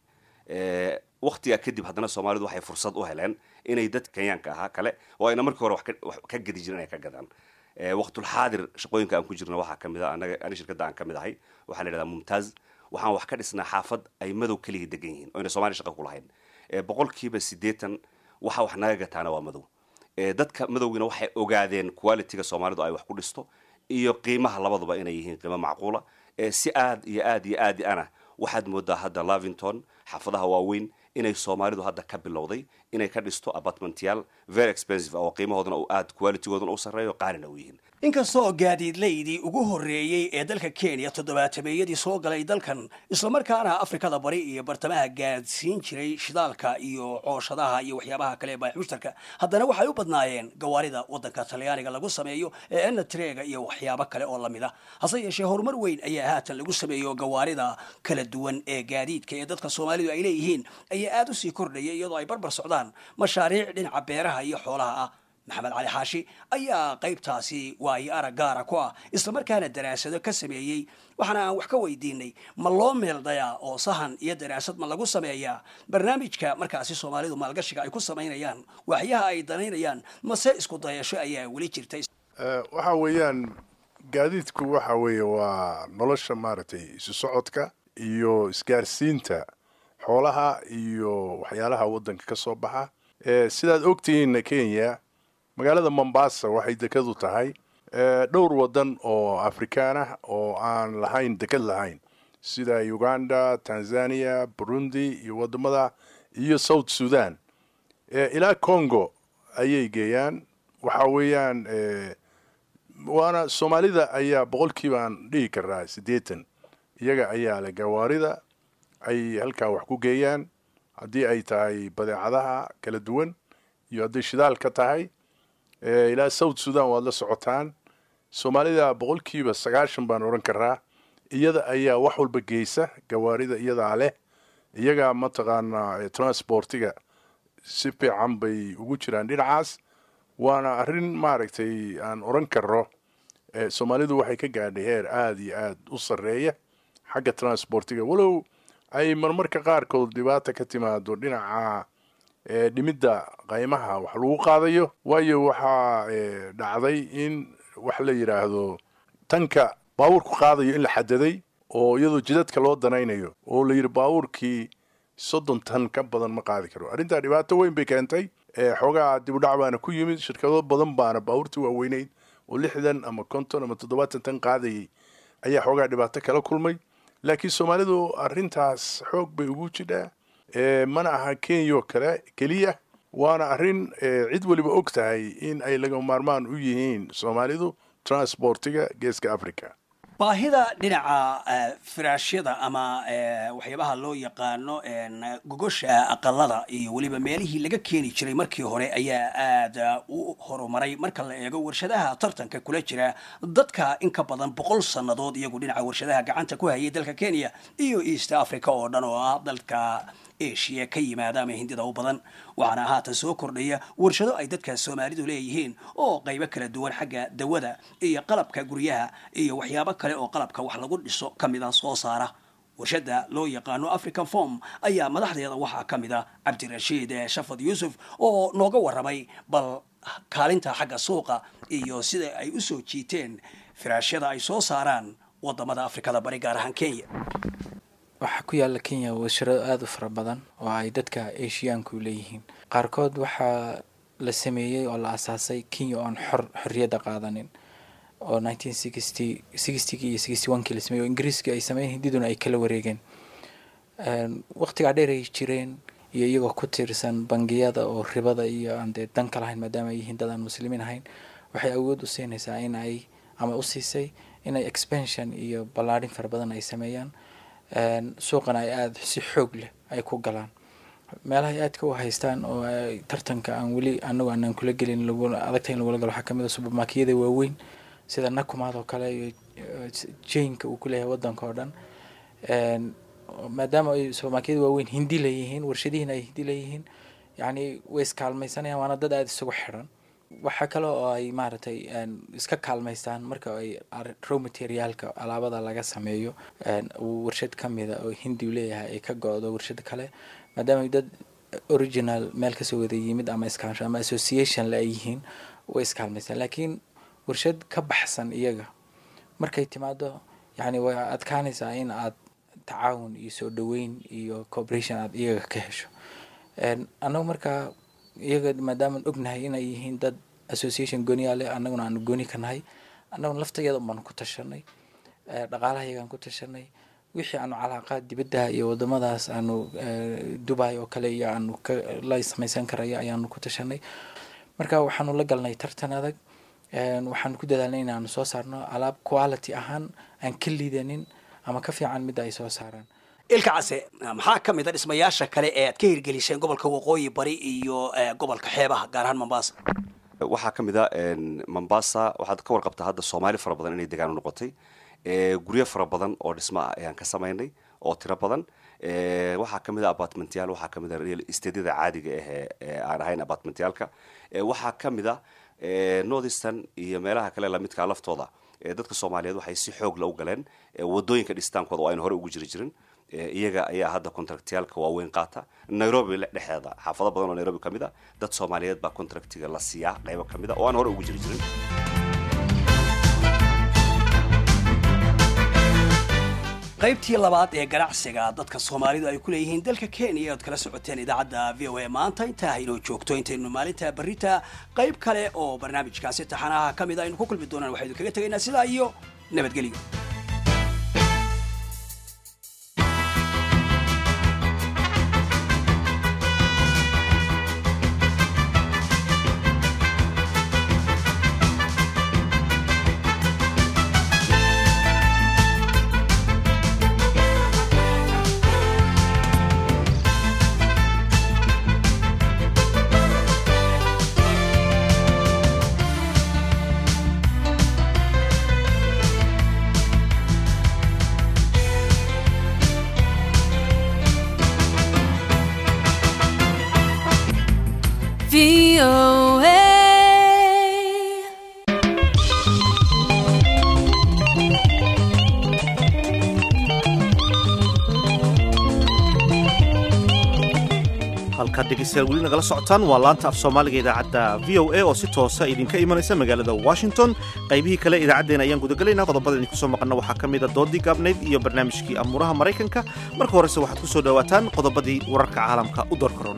waktigaa kadib haddana soomaalidu waxay fursad u heleen inay dad kenyaanka ahaa kale oo ayna markii hore wax ka gadi jirin ay ka gadaan waqtulxaadir shaqooyinka aan ku jirna waxaa kamid a anaga ani shirkadda aan kamid ahay waxaa la yidhahdaa mumtaaz waxaan wax ka dhisnaa xaafad ay madow keliya degan yihiin oo ayna soomaaliya shaqa ku lahayn boqolkiiba siddeetan waxa wax naga gataana waa madow dadka madowgiina waxay ogaadeen qualitiga soomaalidu ay wax ku dhisto iyo qiimaha labaduba inay yihiin qiimo macquula si aad iyo aad iyo aad ana waxaad moodaa hadda lavington xaafadaha waaweyn inay soomaalidu hadda ka bilowday inay ka dhisto apartmentyaal very expensive oo qiimahoodana uu aad qualitygoodana u sarreeyo qaalina u yihiin inkastoo gaadiidlaydii ugu horreeyey ee dalka kenya toddobaatameeyadii soo galay dalkan islamarkaana afrikada bari iyo bartamaha gaadsiin jiray shidaalka iyo cooshadaha iyo waxyaabaha kale ee baaxmushtarka haddana waxay u badnaayeen gawaarida waddanka talyaaniga lagu sameeyo ee enatreega iyo waxyaabo kale oo lamid a hase yeeshee horumar weyn ayaa haatan lagu sameeyo gawaarida kala duwan ee gaadiidka ee dadka soomaalidu ay leeyihiin ayaa aada usii kordhaya iyadoo ay barbar socdaan mashaariic dhinaca beeraha iyo xoolaha ah maxamed cali xaashi ayaa qaybtaasi waayo arag gaara ku ah islamarkaana daraasado ka sameeyey waxaana aan wax ka weydiinay ma loo meeldayaa oo sahan iyo daraasad ma lagu sameeyaa barnaamijka markaasi soomaalidu maalgashiga ay ku samaynayaan waxyaha ay danaynayaan mase isku dayasho ayaa weli jirta waxa weeyaan gaadiidku waxa weeye waa nolosha maaragtay isu socodka iyo isgaarsiinta xoolaha iyo waxyaalaha waddanka ka soo baxa sidaad ogtihiinna kenya magaalada mombasa waxay dekadu tahay dhowr waddan oo afrikaan ah oo aan lahayn dekad lahayn sida uganda tanzania burundi iyo wadamada iyo south sudan ilaa congo ayay geeyaan waxa weeyaan waana soomaalida ayaa boqolkiiba aan dhihi karaa siddeetan iyaga ayaa le gawaarida ay halkaa wax ku geeyaan haddii ay tahay badeecadaha kala duwan iyo hadday shidaal ka tahay ilaa south sudan waad la socotaan soomaalida boqolkiiba sagaashan baan odhan karaa iyada ayaa wax walba geysa gawaarida iyadaa leh iyagaa mataqaanaa transportiga si fiican bay ugu jiraan dhinacaas waana arrin maaragtay aan odhan karo soomaalidu waxay ka gaadhay heer aada iyo aada u sarreeya xagga transportiga walow ay marmarka qaarkood dhibaata ka timaado dhinaca dhimidda qaymaha wax lagu qaadayo waayo waxaa dhacday in wax la yidhaahdo tanka baabuurku qaadayo in la xadaday oo iyadoo jidadka loo danaynayo oo la yidhi baabuurkii soddon tan ka badan ma qaadi karo arrintaa dhibaato weyn bay keentay xoogaa dibudhac baana ku yimid shirkado badan baana baabuurtii waaweyneyd oo lixdan ama konton ama toddobaatan tan qaadayay ayaa xoogaa dhibaato kala kulmay laakiin soomaalidu arrintaas xoog bay ugu jidhaa mana aha kenya oo kale keliya waana arrin cid weliba og tahay in ay laga maarmaan u yihiin soomaalidu transportiga geeska africa baahida dhinaca firaashyada ama waxyaabaha loo yaqaano gogosha aqalada iyo weliba meelihii laga keeni jiray markii hore ayaa aada u horumaray marka la eego warshadaha tartanka kula jira dadka in ka badan boqol sannadood iyagu dhinaca warshadaha gacanta ku hayay dalka kenya iyo east africa oo dhan oo ah dalka asia ka yimaada ama hindida u badan waxaana haatan soo kordhaya warshado ay dadka soomaalidu leeyihiin oo qaybo kala duwan xagga dawada iyo qalabka guryaha iyo waxyaabo kale oo qalabka wax lagu dhiso ka mida soo saara warshada loo yaqaano african form ayaa madaxdeeda waxaa ka mid a cabdirashiid shafad yuusuf oo nooga warramay bal kaalinta xagga suuqa iyo sida ay usoo jiiteen firaashyada ay soo saaraan wadamada afrikada bari gaar ahaan kenya waxaa ku yaala kenya warshado aada u fara badan oo ay dadka asiyaanku leeyihiin qaarkood waxaa la sameeyey oo la asaasay kenya oon xor xorriyadda qaadanin oo nineteen sixty sixtygii iyo sixty one kii la sameeyey oo ingiriiska ay sameeyeen hindiduna ay kala wareegeen waqtigaa dheer ay jireen iyo iyagoo ku tiirsan bangiyada oo ribada iyo aan dee dan ka lahayn maadaama ay yihiin dad aan muslimiin ahayn waxay awood u siinaysaa in ay ama u siisay inay expansion iyo ballaadhin fara badan ay sameeyaan suuqana ay aada si xoog leh ay ku galaan meelaha ay aadka u haystaan oo ay tartanka aan weli anagu aanan kula gelin laguna adagta in lagula galo waxaa kamid a subermarketyada waaweyn sida nakumaad oo kale iyo jainka uu ku leeyahay waddanka oo dhan maadaama ay subermarketyada waaweyn hindi leeyihiin warshadihiina ay hindi leeyihiin yacni way iskaalmaysanayaan waana dad aada isugu xiran waxaa kale oo ay maaragtay iska kaalmaystaan marka ay row materiaalka alaabada laga sameeyo warshad kamida oo hindi leeyahay ay ka go-do warshad kale maadaama dad original meel kasoo wada yimid ama iskaansho ama association le ay yihiin way iskaalmaystaan laakiin warshad ka baxsan iyaga markay timaado yacni way adkaanaysaa in aad tacaawun iyo soo dhaweyn iyo cooperation aad iyaga ka hesho annagu markaa iyaga maadaamaan ognahay inay yihiin dad association gooniyaa leh annaguna aanu gooni ka nahay annaguna laftageeda unbaanu ku tashanay dhaqaalaha iyagaan ku tashanay wixii aanu calaaqaad dibadda iyo wadamadaas aanu dubai oo kale iyo aanu la samaysan karaya ayaanu ku tashanay marka waxaanu la galnay tartan adag waxaanu ku dadaalnay inaanu soo saarno alaab quality ahaan aan ka liidanin ama ka fiican midda ay soo saaraan ilka case maxaa ka mid a dhismayaasha kale ee aad ka hirgeliseen gobolka waqooyi bari iyo gobolka xeebaha gaar ahaan mombasa waxaa ka mid a mombasa waxaad ka warqabtaa hadda soomaali fara badan inay degaan u noqotay guryo fara badan oo dhismo ah ayaan ka samaynay oo tiro badan waxaa ka mid a apartmentyaal waxaa ka mid a real estadyada caadiga ah ee aan ahayn apartmentyaalka waxaa ka mid a northeastern iyo meelaha kale lamidkaa laftooda dadka soomaaliyeed waxay si xoog la u galeen wadooyinka dhisitaankooda oo aynu hore ugu jiri jirin iyaga ayaa hadda contractyaalka waaweyn qaata nairobi dhexeeda xaafado badan oo nairobi ka mid a dad soomaaliyeed baa contractiga la siiyaa qaybo ka mid a oo aan hore ugu jiri jirin qaybtii labaad ee ganacsiga dadka soomaalidu ay ku leeyihiin dalka kenya oad kala socoteen idaacadda v o a maanta intaa haynoo joogto intaynu maalinta berita qayb kale oo barnaamijkaasi taxanaha ka mid a aynu ku kulmi doonaan waxaynu kaga tegaynaa sidaa iyo nabadgelyo halkaad dhegeystayaal weli nagala socotaan waa laanta af soomaaliga idaacadda v o a oo si toosa idinka imanaysa magaalada washington qaybihii kale idaacaddeen ayaan gudagelaynaa qodobada idinku soo maqanna waxaa ka mid a doodii gaabnayd iyo barnaamijkii amuuraha maraykanka marka horese waxaad ku soo dhowaataan qodobadii wararka caalamka u door korona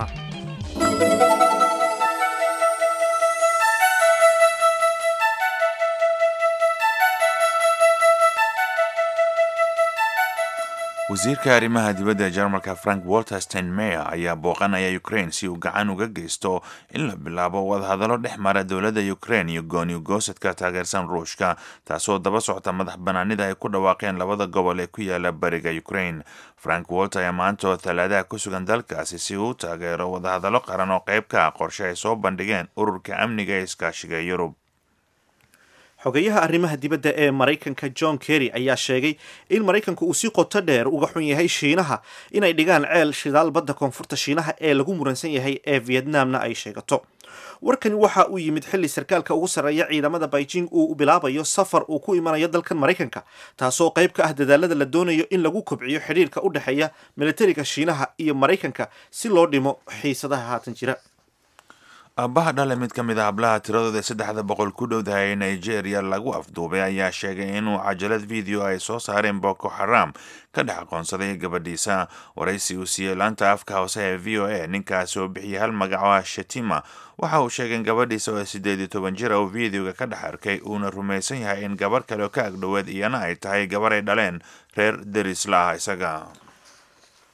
wasiirka arrimaha dibadda ee jarmalka frank walter steinmeyer ayaa booqanaya ukraine si uu gacan uga geysto in la bilaabo wadahadallo dhex mara dowladda ukraine iyo gooni goosadka taageersan ruushka taasoo daba socota madax banaanida ay ku dhawaaqeen labada gobol ee ku yaala bariga ukraine frank walter ayaa maanta oo talaadaha ku sugan dalkaasi si uu u taageero wadahadallo qaran oo qayb ka ah qorshe ay soo bandhigeen ururka amniga ee iskaashiga yurub xogeyaha arrimaha dibadda ee maraykanka john kerry ayaa sheegay in maraykanku uu si qoto dheer uga xun yahay shiinaha inay dhigaan ceel shidaal badda koonfurta shiinaha ee lagu muransan yahay ee vietnamna ay sheegato warkani waxa uu yimid xilli sarkaalka ugu sarreeya ciidamada beijing uu bilaabayo safar uu ku imanayo dalkan maraykanka taasoo qayb ka ah dadaalada la doonayo in lagu kobciyo xidhiirka u dhexeeya militariga shiinaha iyo maraykanka si loo dhimo xiisadaha haatan jira aabbaha dhale mid ka mid a hablaha tiradooda saddexda boqol ku dhowdahay nigeria lagu afduubay ayaa sheegay inuu cajalad video ay soo saareen boko xaram ka dhex aqoonsaday gabadhiisa waraysi uu siiyey laanta afka hoose ee v o a ninkaas oo bixiyay hal magac oo ah shatima waxa uu sheegay in gabadhiisa oo sideed iyo toban jir oo videoga ka dhex arkay uuna rumaysan yahay in gabarh kale oo ka agdhoweed iyana ay tahay gabar ay dhaleen reer derisla ah isaga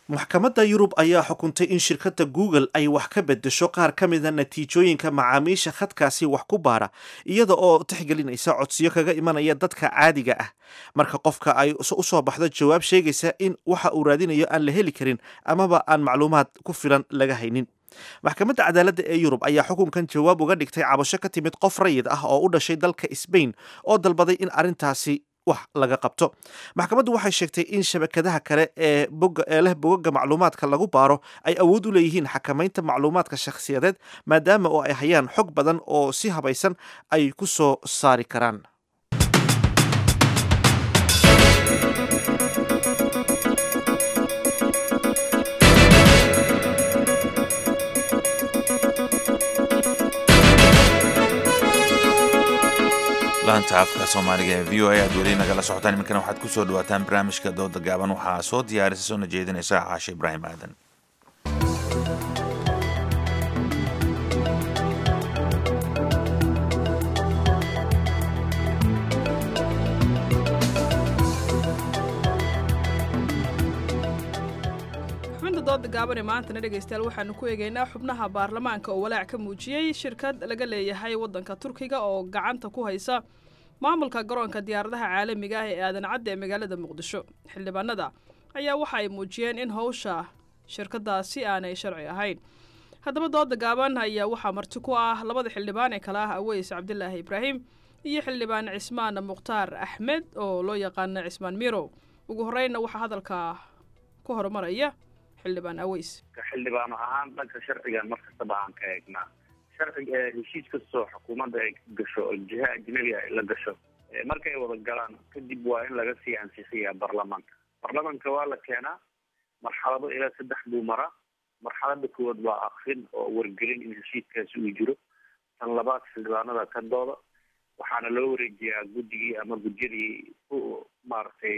maxkamadda yurub ayaa xukuntay in shirkadda google ay wax ka bedesho qaar ka mida natiijooyinka macaamiisha khadkaasi wax ku baara iyada oo tixgelinaysa codsiyo kaga imanaya dadka caadiga ah marka qofka ay u soo baxdo jawaab sheegaysa in waxa uu raadinayo aan la heli karin amaba aan macluumaad ku filan laga haynin maxkamadda cadaaladda ee yurub ayaa xukunkan jawaab uga dhigtay cabasho ka timid qof rayid ah oo u dhashay dalka sbain oo dalbaday in arrintaasi wax laga qabto maxkamaddu waxay sheegtay in shabakadaha kale ee boga ee leh bogaga macluumaadka lagu baaro ay awood u leeyihiin xakamaynta macluumaadka shakhsiyadeed maadaama oo ay hayaan xog badan oo si habaysan ay ku soo saari karaan laanta afka soomaaliga ee v o a aad weli nagala socotaan iminkana waxaad ku soo dhawaataan barnaamijka dooda gaaban waxaa soo diyaarisa soona jeedinaysa caashe ibraahim aadan xubinta dooda gaaban ee maantana dhegaystayaal waxaanu ku eegaynaa xubnaha baarlamaanka oo walaac ka muujiyey shirkad laga leeyahay waddanka turkiga oo gacanta ku haysa maamulka garoonka diyaaradaha caalamiga ah ee aadan cadde ee magaalada muqdisho xildhibaanada ayaa waxa ay muujiyeen in howsha shirkadaasi aanay sharci ahayn haddaba dooda gaaban ayaa waxaa marti ku ah labada xildhibaan ee kale ah aweys cabdilaahi ibraahim iyo xildhibaan cismaan mukhtaar axmed oo loo yaqaana cismaan mirow ugu horreynna waxaa hadalka ku horumaraya xildhibaan aweys xildhibaano ahaan dhanka sharcigan mar kastaba aan ka eegnaa sharciga heshiis kastoo xukuumadda ay gasho oo jiha ajnabi ay la gasho markay wada galaan kadib waa in laga sii ansixiyaa baarlamaanka baarlamaanka waa la keenaa marxalado ilaa saddex buu maraa marxalada koowaad waa akrin oo wargelin in heshiiskaasi uu jiro tan labaad xildhibaanada ka dooda waxaana loo wareejiyaa guddigii ama gudyadii ku maaragtay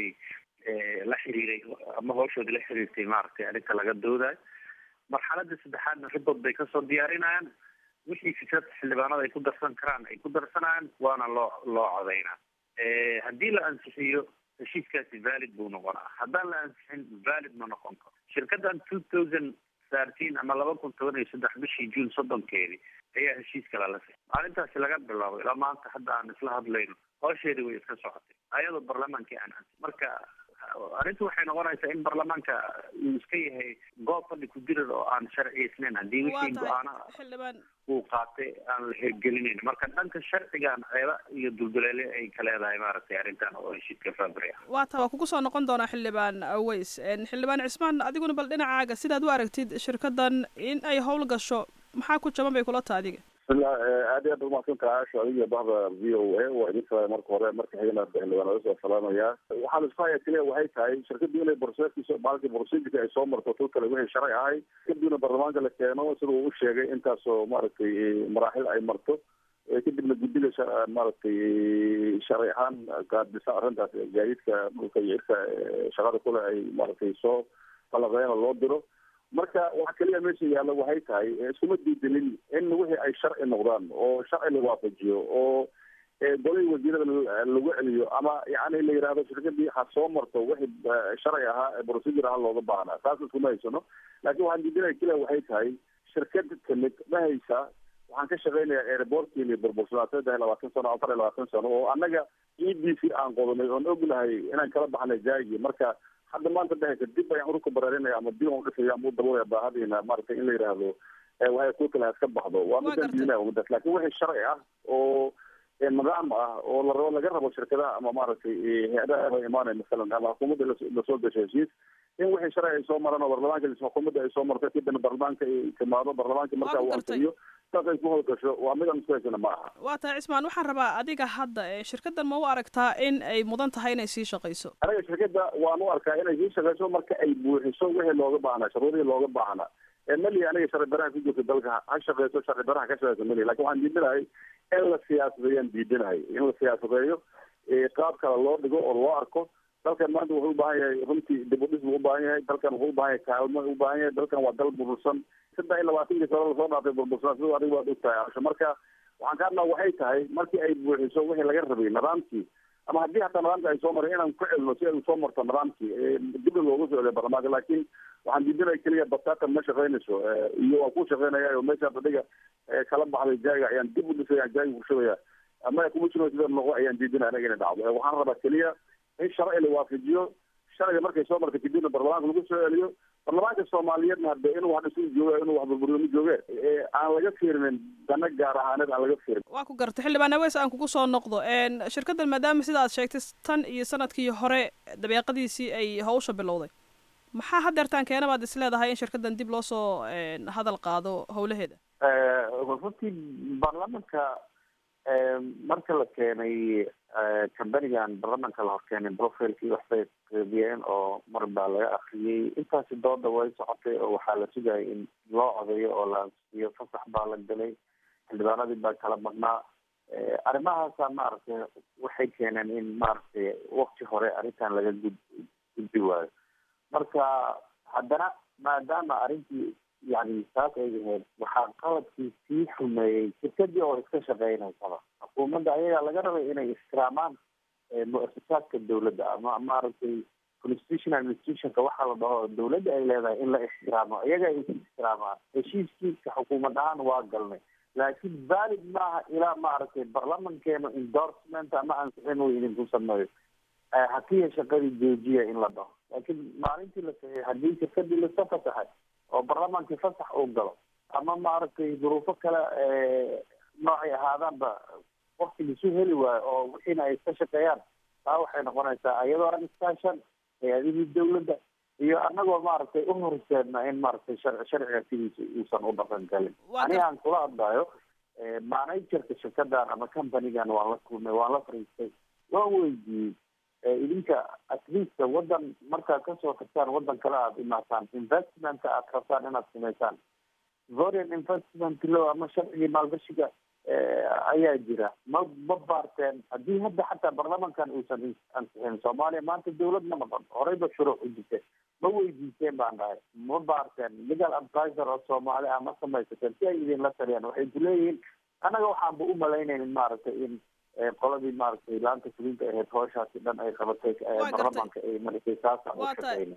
la xiriiray ama hawshoodii la xiriirtay maaragtay arrinta laga doodayo marxalada saddexaadna ribod bay kasoo diyaarinayaan wixii fikrad xildhibaanada ay ku darsan karaan ay ku darsanayaan waana loo loo codaynaa haddii la ansixiyo heshiiskaasi valid buu noqonaa haddaan la ansixin valid ma noqon karo shirkadan two thousand thirteen ama laba kun toban iyo saddex bishii juun soddonkeedii ayaa heshiiska lala sixay maalintaasi laga bilaabo ilaa maanta hadda aan isla hadlayno howsheedii way iska socotay ayadoo baarlamaankii aan ansi marka arrintu waxay noqonaysaa in baarlamaanka uu iska yahay goob fadhi ku jirar oo aan sharciyeysnayn haddii wixii go-aanaha xildhibaan uu qaatay aan la hirgelinayn marka dhanka sharcigan ceeba iyo dulduleele ay ka leedahay maaragtay arrintan oo heshiiska fabri ah waa taa waa kugu soo noqon doonaa xildhibaan aweys xildhibaan cismaan adiguna bal dhinacaaga sidaad u aragtid shirkadan in ay howl gasho maxaa ku jaban bay kula taha adiga bismillah aad iyo aad umahadsantaha aasha adiga bahda v o a waa idin salaamay marka hore marka xigana xildhibaan laga soo salaamaya waxaan isku haya kaliya waxay tahay shirkaddu inay borseedkiisa maalintii borseedka ay soo marto tu kale wixii sharci ahay kadibna baarlamaanka la keeno sida uu u sheegay intaasoo maaragtay maraaxil ay marto kadibna guddiga maaragtay sharci ahaan qaadisa arrintaas gaadiidka dhulka iyo irka shaqada kule ay maaragtay soo qalaqeena loo diro marka waxa kaliya meesha yaalla waxay tahay iskuma diidinin in wixii ay sharci noqdaan oo sharci la waafajiyo oo golay wasiirada lagu celiyo ama yani la yidhahdo shirkadii ha soo marto wixii sharci ahaa procedure ahaa looga baahnaa taas iskuma haysano laakiin waxaan diidinaya kaliya waxay tahay shirkad kamid ma haysa waxaan ka shaqeynayaa airportkiini burbursanaa saddex iyo labaatan sano afar iyo labaatan sano oo annaga e d c aan qodanay oon ognahay inaan kala baxnay jaagi marka hadda maanta dhehaysa dib ayaan urka baraarinaya ama dib aan udhisaya ama u daboolaya baahadiina maaragtay in la yidhaahdo waxay ku kala iska baxdo waa midaan diidinaya midaas laakiin wixii sharci ah oo nidaam ah oo la rabo laga rabo shirkadaha ama maaragtay hay-adaha ba imaanaya masalan ama xukuumadda lasoo gasho heshiis in wixii sharci ay soo maraan oo baarlamaanka xukuumadda ay soo marto kadibna baarlamaanka ay timaado baarlamaanka marka uu ansixiyo saas ay ku howlgasho waa midaan isku haysana ma aha waa tahay cismaan waxaan rabaa adiga hadda shirkadan ma u aragtaa in ay mudan tahay inay sii shaqayso aniga shirkadda waan u arkaa inay sii shaqayso marka ay buuxiso wixii looga baahnaa shuruudihii looga baahnaa mali aniga sharci baraha ku jirta dalka ha shaqeyso sharci baraha ka shaqeyso mali lakin waxaan diidinahay in la siyaasadeeyaan diidinahay in la siyaasadeeyo qaab kale loo dhigo oo loo arko dalkan maanta wuxuu ubaahan yahay runtii dib u dhis buu ubaahan yahay dalkan wuxuu ubaahan yahay kaalmo ubaahan yahay dalkan waa dal burbursan saddex iyo labaatankii sano lasoo dhaafay burbursan sida adiga waad ogtahay asho marka waxaan ka hadlaa waxay tahay markii ay buuxiso wixii laga rabay nidaamkii ama haddii hataa nidaamka ay soo mareen inaan ku celino si ay usoo marto nidaamkii dibna loogu soo celiyo baarlamaanka laakiin waxaan diidinaya keliya batatan ma shaqaynayso iyo waan ku shaqaynaya oo meeshaas adiga kala baxday jaaga ayaan dib u dhisaya jaaga kushubaya ama kuma jiro sida noqo ayaan diidinaya anaga inay dhacdo waxaan rabaa keliya in sharci la waafajiyo sharciga markay soo marta kadibna baarlamaanka lagu soo celiyo baarlamaanka soomaaliyeedna hadde inuu wax dhisu jooga inuu wax burburiyo ma jooge aan laga fiirinin dana gaar ahaaneed aan laga fiirin waa ku gartay xildhibaan aweys aan kugu soo noqdo shirkaddan maadaama sida aad sheegtay tan iyo sanadkii hore dabeeqadiisii ay hawsha bilowday maxaa hadeertaan keena baad is leedahay in shirkaddan dib loo soo hadal qaado howlaheeda runtii baarlamanka marka la keenay cambanigan baarlamanka la horkeenay profilkii waxbay qeybiyeen oo mar baa laga akriyey intaasi dooda way socotay oo waxaa la sugayay in loo codeeyo oo la ansixiyo fasax baa la galay xildhibaanadii baa kala badnaa arrimahaasa maaragtay waxay keeneen in maaragtay wakti hore arrintan laga gud gudbi waayo marka haddana maadaama arrintii yani saas ay ahayd waxaa qaladkii sii xumeeyey shirkadii oo iska shaqeynaysaba xukuumadda ayagaa laga rabay inay ixtiraamaan mu-asasaadka dawladda ama maaragtay constitutional institutionka waxaa la dhaho dawladda ay leedahay in la ixtiraamo iyaga ay ixtiraamaan heshiiskiisa xukuumad ahaan waa galnay laakiin valid maaha ilaa maaragtay barlamankeena endorsement ama ansixin uu idinku sameeyo hakiya shaqadii joojiya in la dhaho laakiin maalintii la saxiixay haddii shirkadii lasa fasaxay oo barlamaankii fasax uu galo ama maaragtay duruufo kale noocay ahaadaanba waqti lisu heli waayo oo wixiina ay iska shaqeeyaan taa waxay noqonaysaa iyadoo aan iskaashan hay-adihii dawladda iyo anagoo maaragtay u horseedna in maaragtay shar sharciga sidiisa uusan u dhaqan galin ani aan kula hadlayo managerka shirkadan ama companigan waan la kulmay waan la fariistay waan weydiiyey idinka at least wadan markaad kasoo tagtaan wadan kale aada imaataan investmentka aad rabtaan inaad sameysaan foreign investment law ama sharcigii maalgashiga ayaa jira ma ma baarteen haddii hadda xataa baarlamankan uusan ansixin soomaaliya maanta dawlad ma noqon horeyba shuruuc u jirta ma weydiiseen baan dhahay ma baarteen legal advisor oo soomaali ah ma samaysateen si ay idinla taliyaan waxay ku leeyihiin annaga waxaanba u malaynaynin maaragtay in qoladii maaragtay laanta fulinta ahayd howshaasi dhan ay qabatay baarlamanka ay maratay saasa u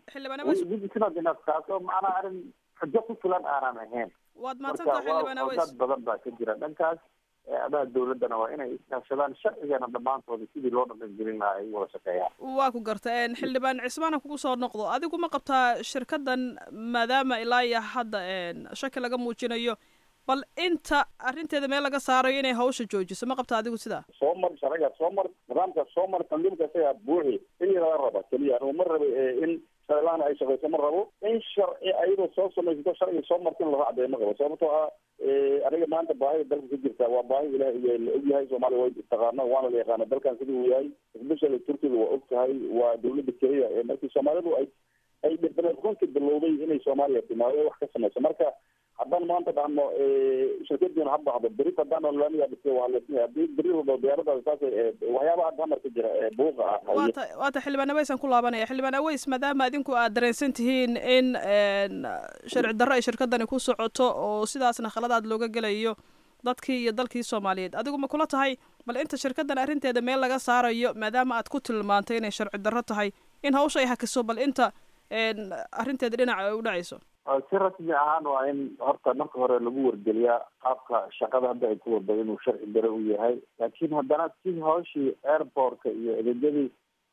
shaqeyna taasoo macnaa arrin xujo ku filan aanan ahayn waad marka mahadsantaha xildhibaan waa aweys dad badan baa ka jira dhankaas adaha dawladdana waa inay iskaashadaan sharcigana dhammaantooda sidii loo dhaqangelin lahaa ay wada shaqeeyaan waa ku garta xildhibaan cismaana kugu soo noqdo adigu ma qabtaa shirkaddan maadaama ilaa iyo hadda shaki laga muujinayo bal inta arrinteeda meel laga saarayo inay hawsha joojiso ma qabta adigu sidaa soo mar sharciga soo mar nidaamka soo mar tandiimka isagaa buuxi in laga raba keliya anugu ma raba in sharcilaana ay shaqeyso ma rabo in sharci ayadoo soo samaysato sharciga soo marta in la raacdeeyo ma rabo sababtoo ah aniga maanta baahida dalka ka jirta waa baahi ilaah la og yahay soomaaliya way taqaana waana la yaqaana dalkan sidii uu yahay especially turkiga waa og tahay waa dawladda kenya ee markii soomaalidu ay ay runtii bilowday inay soomaaliya timaado wax ka samayso marka haddaan maanta dhahno shirkadiina ha baxdo beri haddaan laamiga dhistay waa leesnay haddii beri walba diyaaradaas saas waxyaabaha hadda hamarka jira ee buuqa ah waata waata xildhibaan aweys aan ku laabanaya xildhibaan aweys maadaama idinku aad dareensan tihiin in sharci darro ay shirkadani ku socoto oo sidaasna khaladaad looga gelayo dadkii iyo dalkii soomaaliyeed adigu ma kula tahay bal inta shirkaddan arrinteeda meel laga saarayo maadaama aad ku tilmaantay inay sharci darro tahay in hawsha ay hakiso bal inta arrinteeda dhinaca ay u dhacayso si rasmi ahaan waa in horta marka hore lagu wargeliyaa qaabka shaqada hadda ay ku wada inuu sharci dare u yahay laakiin haddana si hawshii airportka iyo adeegyadii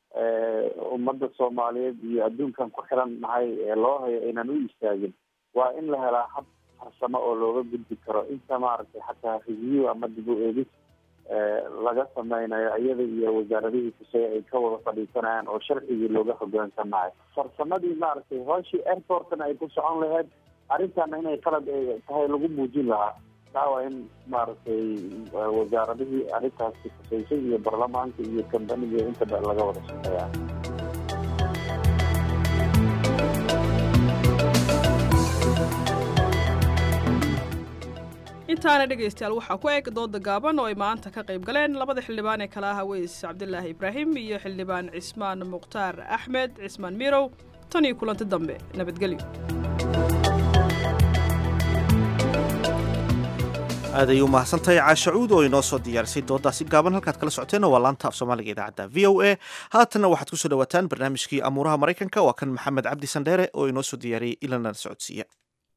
ummadda soomaaliyeed iyo adduunkan ku xiran nahay ee loo hayo aynan u istaagin waa in la helaa hab farsamo oo looga gudbi karo inta maaragtay xataa review ama dib u eegis laga sameynayo iyada iyo wasaaradihii kusay ay ka wada fadhiisanayaan oo sharcigii looga hogaansanayo farsamadii maaragtay hooshii airportna ay ku socon lahayd arrintana inay qalad tahay lagu muujin lahaa taa waa in maaragtay wasaaradihii arrintaasi kusaysay iyo baarlamaanka iyo kambaniga intaba laga wada shaqeeya intaana dhegaystayaal waxaa ku eg dooda gaaban oo ay maanta ka qayb galeen labada xildhibaan ee kala ah aweys cabdilaahi ibraahim iyo xildhibaan cismaan mukhtaar axmed cismaan mirow tan iyo kulanti dambe nabadgelyo aaday u mahadsantahay caashacuud oo inoo soo diyaarisay doodaasi gaaban halkaad kala socoteenna waa laanta af soomaaliga idaacadda v o a haatanna waxaad kusoo dhawaataan barnaamijkii amuuraha maraykanka waa kan maxamed cabdi sandheere oo inoo soo diyaariyey ilana socodsiiya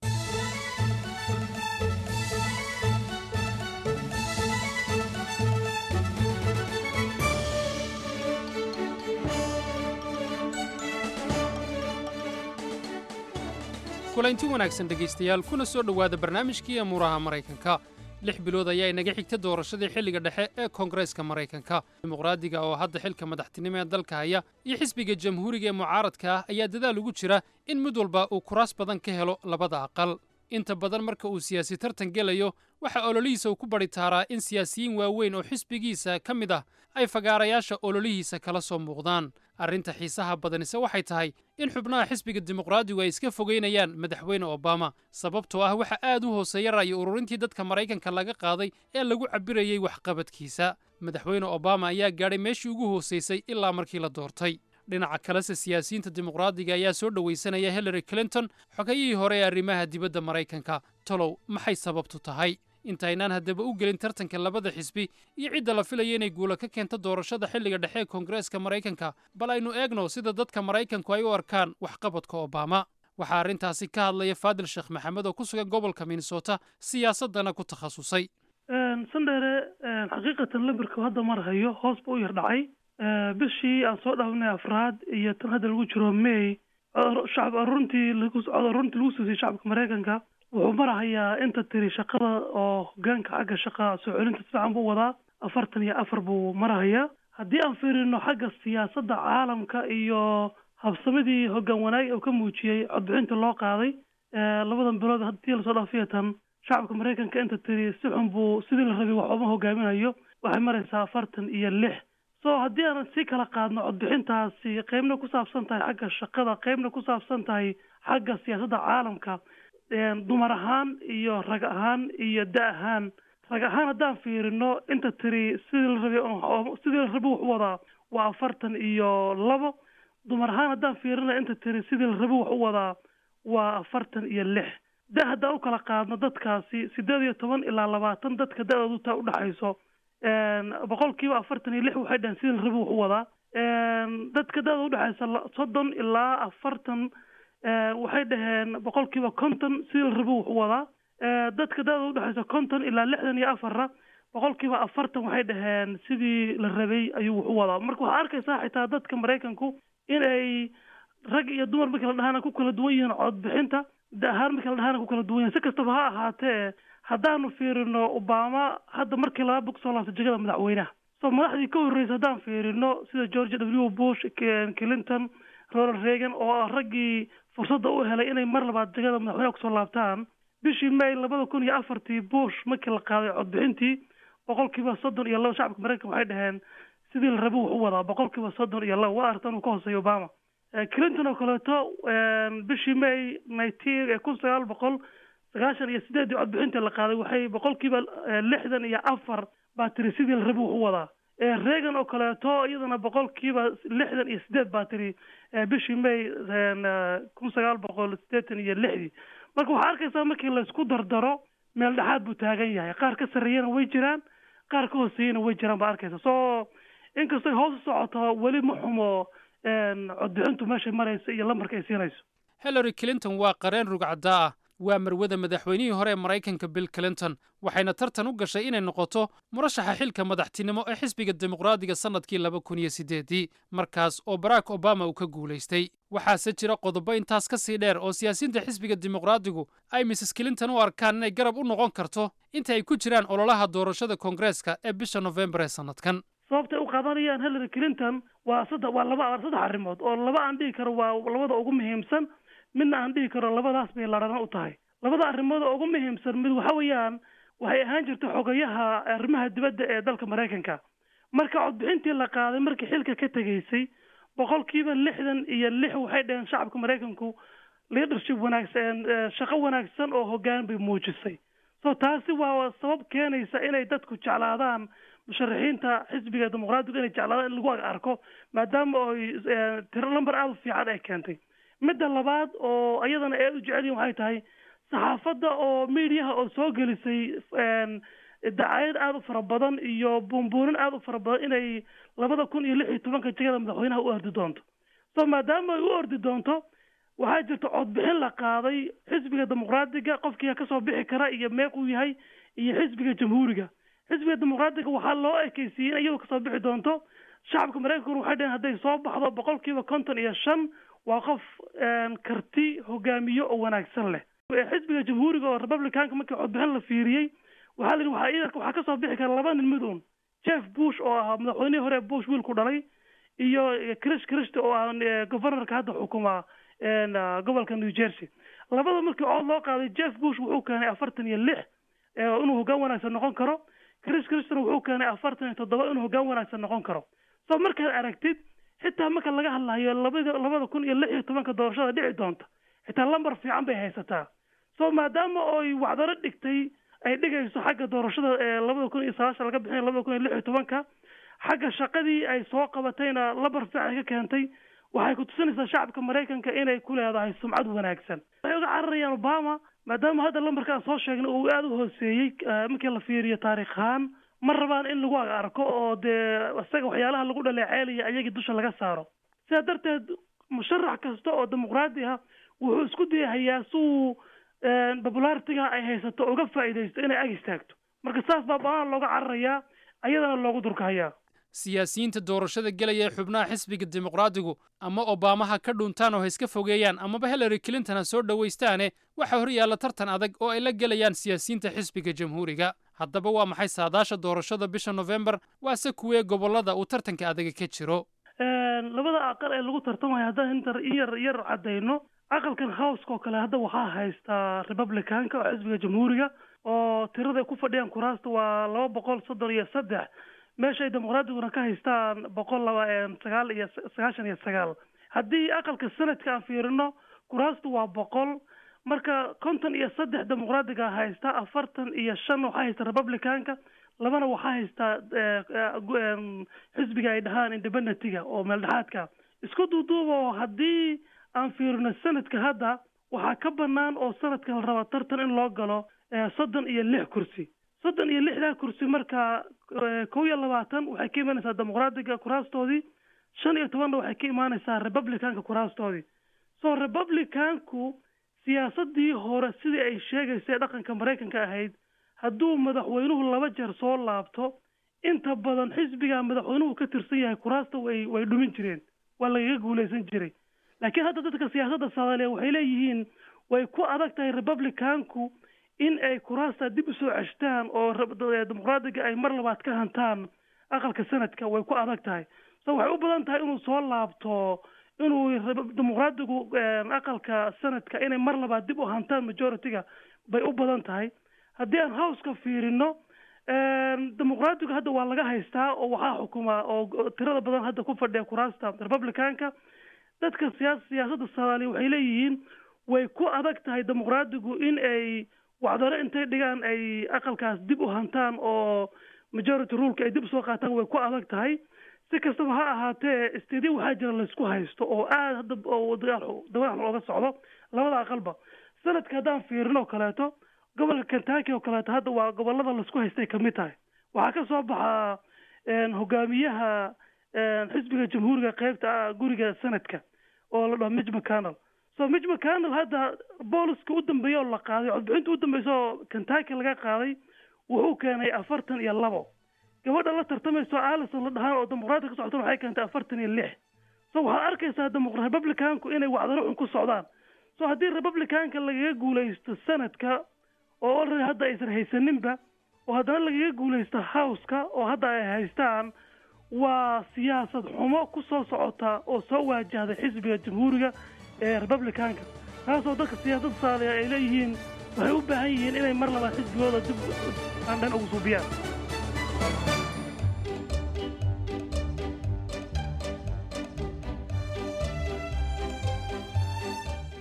kulanti wanaagsan dhegaystayaal kuna soo dhowaada barnaamijkii amuuraha maraykanka lix bilood ayaa inaga xigta doorashadii xilliga dhexe ee koongareeska maraykanka dimuqraadiga oo hadda xilka madaxtinimo ee dalka haya iyo xisbiga jamhuuriga ee mucaaradka ah ayaa dadaal ugu jira in mid walba uu kuraas badan ka helo labada aqal inta badan marka uu siyaasi tartan gelayo waxaa ololihiisa uu ku badhi taaraa in siyaasiyiin waaweyn oo xisbigiisa ka mid ah ay fagaarayaasha ololihiisa kala soo muuqdaan arrinta xiisaha badanise waxay tahay in xubnaha xisbiga dimuqraadigu ay iska fogeynayaan madaxweyne obama sababtoo ah waxa aad u hooseeya ra'yi ururintii dadka maraykanka laga qaaday ee lagu cabbirayey waxqabadkiisa madaxweyne obama ayaa gaadhay meeshii ugu hoosaysay ilaa markii la doortay dhinaca kalese siyaasiyiinta dimuqraadiga ayaa soo dhowaysanaya hillary clinton xogayihii hore ee arrimaha dibadda maraykanka tolow maxay sababtu tahay intaynaan haddaba u gelin tartanka labada xisbi iyo cidda la filaya inay guula ka keento doorashada xilliga dhexe ee koongareeska maraykanka bal aynu eegno sida dadka maraykanku ay u arkaan waxqabadka obama waxaa arrintaasi ka hadlaya faadil sheekh maxamed oo ku sugan gobolka minnesota siyaasaddana ku takhasusay sandheere xaqiiqatan lamberka hadda mar hayo hoos ba u yar dhacay bishii aan soo dhaafnay afraad iyo tan hadda lagu jiro may shacab aruntii cod aruntii lagu siisay shacabka maraykanka wuxuu marahayaa inta tiri shaqada oo hogaanka xagga shaqa soo celinta si fiican buu wadaa afartan iyo afar buu marahayaa haddii aan fiirino xagga siyaasadda caalamka iyo habsamadii hoggaan wanaag uu ka muujiyey codbixinta loo qaaday labadan bilood haddii lasoo dhaafiya tan shacabka maraykanka inta tiri si xun buu sidii la rabay wax uma hogaaminayo waxay maraysaa afartan iyo lix so haddii aanan sii kala qaadno codbixintaasi qeybna ku saabsan tahay xagga shaqada qeybna ku saabsan tahay xagga siyaasadda caalamka dumar ahaan iyo rag ahaan iyo da ahaan rag ahaan haddaan fiirino inta tiri sidii la rabay sidii la rabay wax u wadaa waa afartan iyo labo dumar ahaan haddaan fiirino inta tiri sidii la rabay wax u wadaa waa afartan iyo lix da haddaan u kala qaadno dadkaasi sideed iyo toban ilaa labaatan dadka da-doodu taa udhexayso boqolkiiba afartan iyo lix waxay dhaheen sidii la rabay wax u wadaa dadka da-da udhexaysa soddon ilaa afartan waxay dhaheen boqolkiiba konton sidii la rabo wax u wadaa dadka da-da udhexaysa konton ilaa lixdan iyo afarna boqolkiiba afartan waxay dhaheen sidii la rabay ayuu wax u wadaa marka waxaa arkaysaa xitaa dadka maraykanku in ay rag iyo dumar markii la dhahaana ku kala duwan yihiin codbixinta da ahaan markii la dhahaana ku kala duwan yihin si kastaba ha ahaatee haddaanu fiirino obama hadda markii laba bog soo laabtay jegada madaxweynaha so madaxdii ka horreysay haddaan fiirino sida george w bush clinton ronald reagan oo ah raggii fursadda u helay inay mar labaad jegada madaxweynaha kusoo laabtaan bishii may labada kun iyo afartii bush markii la qaaday codbixintii boqolkiiba soddon iyo laba shacabka maraykanka waxay dhaheen sidii la rabo wax u wadaa boqolkiiba soddon iyo laba waa artan uu ka hooseeya obama clinton oo kaleeto bishii may nineteen ee kun sagaal boqol sagaashan iyo sideedii codbixinta la qaaday waxay boqolkiiba lixdan iyo afar baa tiri sidii la rabo wax u wadaa reagan oo kaleeto iyadana boqolkiiba lixdan iyo sideed baa tiri bishii may kun sagaal boqol sideetan iyo lixdii marka waxaa arkaysaa markii laysku dardaro meel dhexaad buu taagan yahay qaar ka sarreeyana way jiraan qaar ka hooseeyana way jiraan baa arkaysa so inkastoo hoos u socoto weli ma xumo codbixintu meeshay maraysa iyo lambarka ay siinayso hillary clinton waa qareen rugcaddaa ah waa marwada madaxweynihii hore ee maraykanka bill clinton waxayna tartan u gashay inay noqoto murashaxa xilka madaxtinimo ee xisbiga dimuqraadiga sannadkii laba kun iyo siddeedii markaas oo barack obama uu ka guulaystay waxaase jira qodobo intaas ka sii dheer oo siyaasiyiinta xisbiga dimuqraadigu ay mrs clinton u arkaan inay garab u noqon karto inta ay ku jiraan ololaha doorashada koongareeska ee bisha nofembar ee sannadkan sababtay u qaadanayaan hillary clinton waa saddex waa laba saddex arrimood oo laba aan dhihi karo waa labada ugu muhiimsan midna aan dhihi karo labadaas bay ladhana u tahay labada arrimood oo ugu muhiimsan mid waxa weeyaan waxay ahaan jirtay xogayaha arrimaha dibadda ee dalka maraykanka marka codbixintii la qaaday markii xilka ka tegaysay boqolkiiba lixdan iyo lix waxay dhaheen shacabka maraykanku leadership wanaagsan shaqo wanaagsan oo hoggaan bay muujisay so taasi waa sabab keenaysa inay dadku jeclaadaan musharaxiinta xisbiga dimuqraadigu inay jeclaadaan in lagu arko maadaama oy tiro lamber aada u fiican ay keentay midda labaad oo iyadana ay u jecel yihin waxay tahay saxaafadda oo miidiyaha oo soo gelisay dacayad aada u fara badan iyo buunbuunin aada u fara badan inay labada kun iyo lix iyo tobanka jegada madaxweynaha u ordi doonto so maadaama ay u ordi doonto waxaa jirta codbixin la qaaday xisbiga dimuqraadiga qofkiia kasoo bixi kara iyo meequu yahay iyo xisbiga jamhuuriga xisbiga dimuqraadiga waxaa loo ekeysiiyey in iyadu kasoo bixi doonto shacabka maraykankuna waxay dhaheen hadday soo baxdo boqol kiiba konton iyo shan waa qof karti hogaamiyo oo wanaagsan leh xisbiga jamhuuriga oo republicanka markii codbixin la fiiriyey waxaa la yidhi waxaa iidanka waxaa kasoo bixi kara laba nin mid un jeff bush oo ahaa madaxweynihii hore bush wiilku dhalay iyo chris christy oo ah governorka hadda xukuma gobolka new jersey labada markii cod loo qaaday jeff bush wuxuu keenay afartan iyo lix inuu hoggaan wanaagsan noqon karo chris christona wuxuu keenay afartan iyo toddoba inuu hoggaan wanaagsan noqon karo so markaad aragtid xitaa marka laga hadlayo labada labada kun iyo lix iyo tobanka doorashada dhici doonta xitaa lambar fiican bay haysataa so maadaama oy wacdaro dhigtay ay dhigayso xagga doorashada ee labada kun iyo sagaashan laga bixinayo labada kun iyo lix iyo tobanka xagga shaqadii ay soo qabatayna lambar fiican ka keentay waxay ku tusinaysaa shacabka maraykanka inay ku leedahay sumcad wanaagsan waxay uga cararayaan obama maadaama hadda lambarkaan soo sheegnay uu aada u hooseeyey markii la fiiriyo taarikh ahaan ma rabaan in lagu arko oo dee isaga waxyaalaha lagu dhaleeceelaya ayagii dusha laga saaro sidaa darteed musharax kasta oo dimuqraadi ah wuxuu isku dayahayaa si uu popularitiga ay haysato uga faa'iidaysto inay ag istaagto marka saas baa baana looga cararayaa ayadana loogu durkahayaa siyaasiyiinta doorashada gelaya ee xubnaha xisbiga dimuqraadigu ama obamaha ka dhuntaan oo ha iska fogeeyaan amaba hillary clinton ha soo dhowaystaane waxaa hor yaalla tartan adag oo ay la gelayaan siyaasiyiinta xisbiga jamhuuriga haddaba waa maxay saadaasha doorashada bisha nofembar waase kuwee gobollada uu tartanka adaga ka jiro labada aqal ee lagu tartamayo haddaan inta yar yar caddayno aqalkan howska oo kale hadda waxaa haystaa republicanka oo xisbiga jamhuuriga oo tirada ay ku fadhiyaan kuraasta waa laba boqol soddon iyo saddex meeshay dimuqraadiguna ka haystaan boqol laba sagaal iyo sagaashan iyo sagaal haddii aqalka sanadka aan fiirino kuraastu waa boqol marka konton iyo saddex dimuqraadiga haysta afartan iyo shan waxaa haysta republicanka labana waxaa haystaa xisbiga ay dhahaan independentiga oo meeldhexaadka isku duuduuba oo haddii aan fiirino sanadka hadda waxaa ka banaan oo sanadka la raba tartan in loo galo soddon iyo lix kursi soddon iyo lixdaa kursi marka kow iyo labaatan waxay ka imaanaysaa dimuqraadiga kuraastoodii shan iyo tobanna waxay ka imaanaysaa republicanka kuraastoodii so republicanku siyaasadii hore sidii ay sheegaysay dhaqanka maraykanka ahayd hadduu madaxweynuhu laba jeer soo laabto inta badan xisbiga madaxweynuhu ka tirsan yahay kuraasta way way dhumin jireen waa lagaga guuleysan jiray laakiin hadda dadka siyaasadda soomaaliya waxay leeyihiin way ku adag tahay republicanku in ay kuraasta dib usoo ceshtaan oo dimuqraadiga ay mar labaad ka hantaan aqalka sanadka way ku adag tahay so waxay u badan tahay inuu soo laabto inuu dimuqraadigu aqalka sanadka inay mar labaad dib u hantaan majority-ga bay u badan tahay haddii aan howska fiirino dimuqraadigu hadda waa laga haystaa oo waxaa xukuma oo tirada badan hadda ku fadhiya kuraasta republicanka dadka siya siyaasadda soomaaliya waxay leeyihiin way ku adag tahay dimuqraadigu in ay wacdaro intay dhigaan ay aqalkaas dib u hantaan oo majority ruleka ay dib usoo qaataan way ku adag tahay si kastaba ha ahaatee stadiya waxaa jira laysku haysto oo aada hadda oo dagaal dagaal looga socdo labada aqalba sanadka haddaan fiirino kaleeto gobolka kentucky oo kaleeto hadda waa gobolada laisku haystay kamid tahay waxaa ka soo baxaa hogaamiyaha xisbiga jamhuuriga qeybta guriga sanadka oo la dhaho mitch mcconnell so mitch mcconnell hadda booliska u dambeeya oo la qaaday codbixinta u dambeysa oo kentucky laga qaaday wuxuu keenay afartan iyo labo gabadha la tartamayso alison la dhahaan oo dimuqraadka ka socota waxay keentay afartan iyo lix so waxaad arkaysaa republicanku inay wacdaro xun ku socdaan so haddii republicanka lagaga guuleysto sanadka oo already hadda aysan haysaninba oo haddana lagaga guuleysto howska oo hadda ay haystaan waa siyaasad xumo ku soo socota oo soo waajahday xisbiga jamhuuriga ee republicanka taasoo dadka siyaasadda soomaaliya ay leeyihiin waxay u baahan yihiin inay mar labaad xisbigooda dib andhan ugu suubiyaan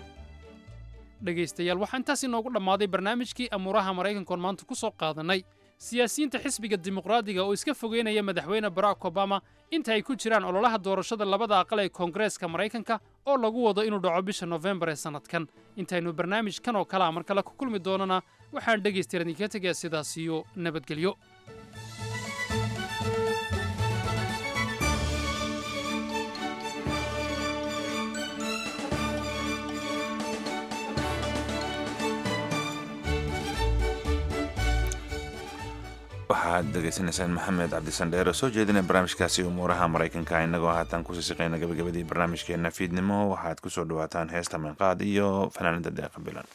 dhegaystayaal waxaa intaas inoogu dhammaaday barnaamijkii amuuraha maraykankoon maanta ku soo qaadannay siyaasiyiinta xisbiga dimuqraadiga oo iska fogeynaya madaxweyne barack obama inta ay ku jiraan ololaha doorashada labada aqal ee koongareeska maraykanka oo lagu wado inuu dhaco bisha nofembar ee sannadkan intaynu barnaamijkan oo kalea mar kale ku kulmi doonana waxaan dhegaystayaal idinkaga tegayaa sidaas iyo nabadgelyo waxaad degeysanaysaan maxamed cabdisandheer oo soo jeedinay barnaamijkaasi umuuraha maraykanka innagoo haatan kusii siqayna gabagabadii barnaamijkeena fiidnimo waxaad ku soo dhawaataan heesta meeqaad iyo fanaanada deeqa bilan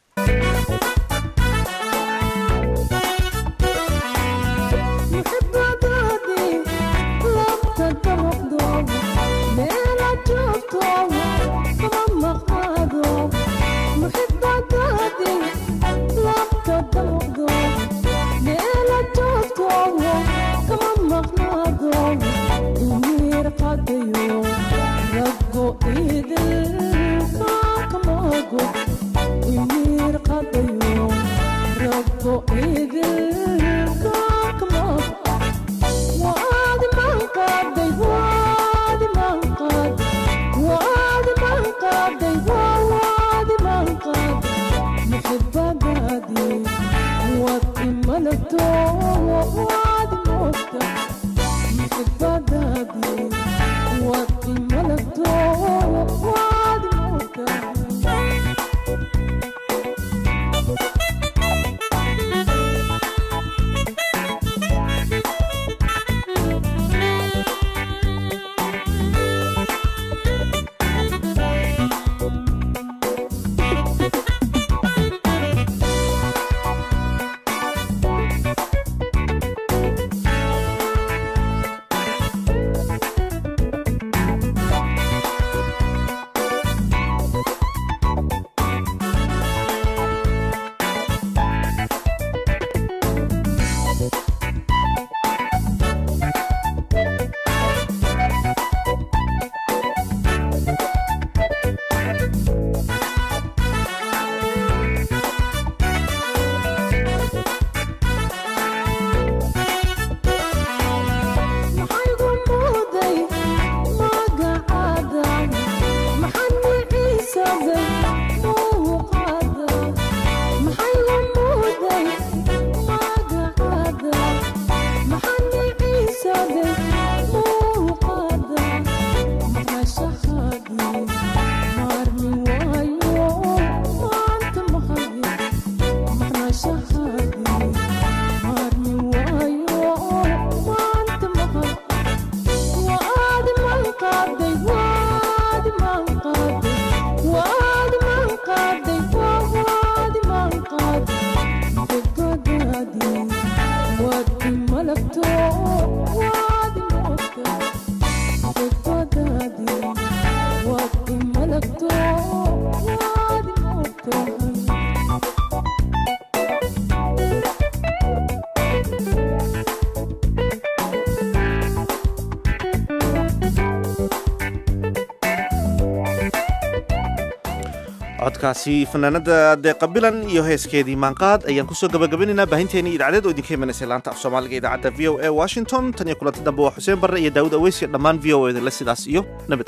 codkaasi fanaanada deeqabilan iyo heeskeedii maanqaad ayaan kusoo gabagabinaynaa baahinteennii idaacadeed oo idinka imanaysa laanta af soomaaliga idaacadda v o a washington tan iyo kulanti dambe waa xuseen barre iyo daawud aweysiya dhammaan v o edale sidaas iyo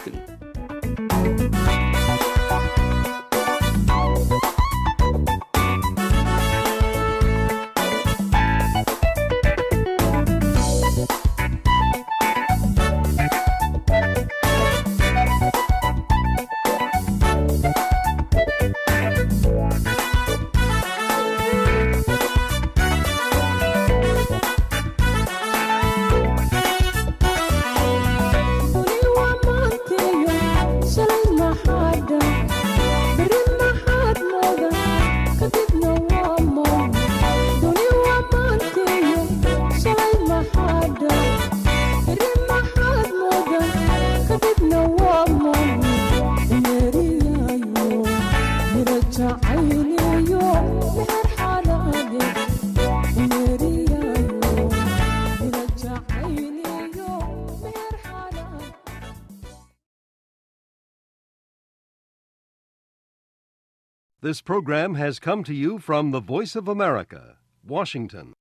nabadgelyo This program has come to you from the Voice of America, Washington.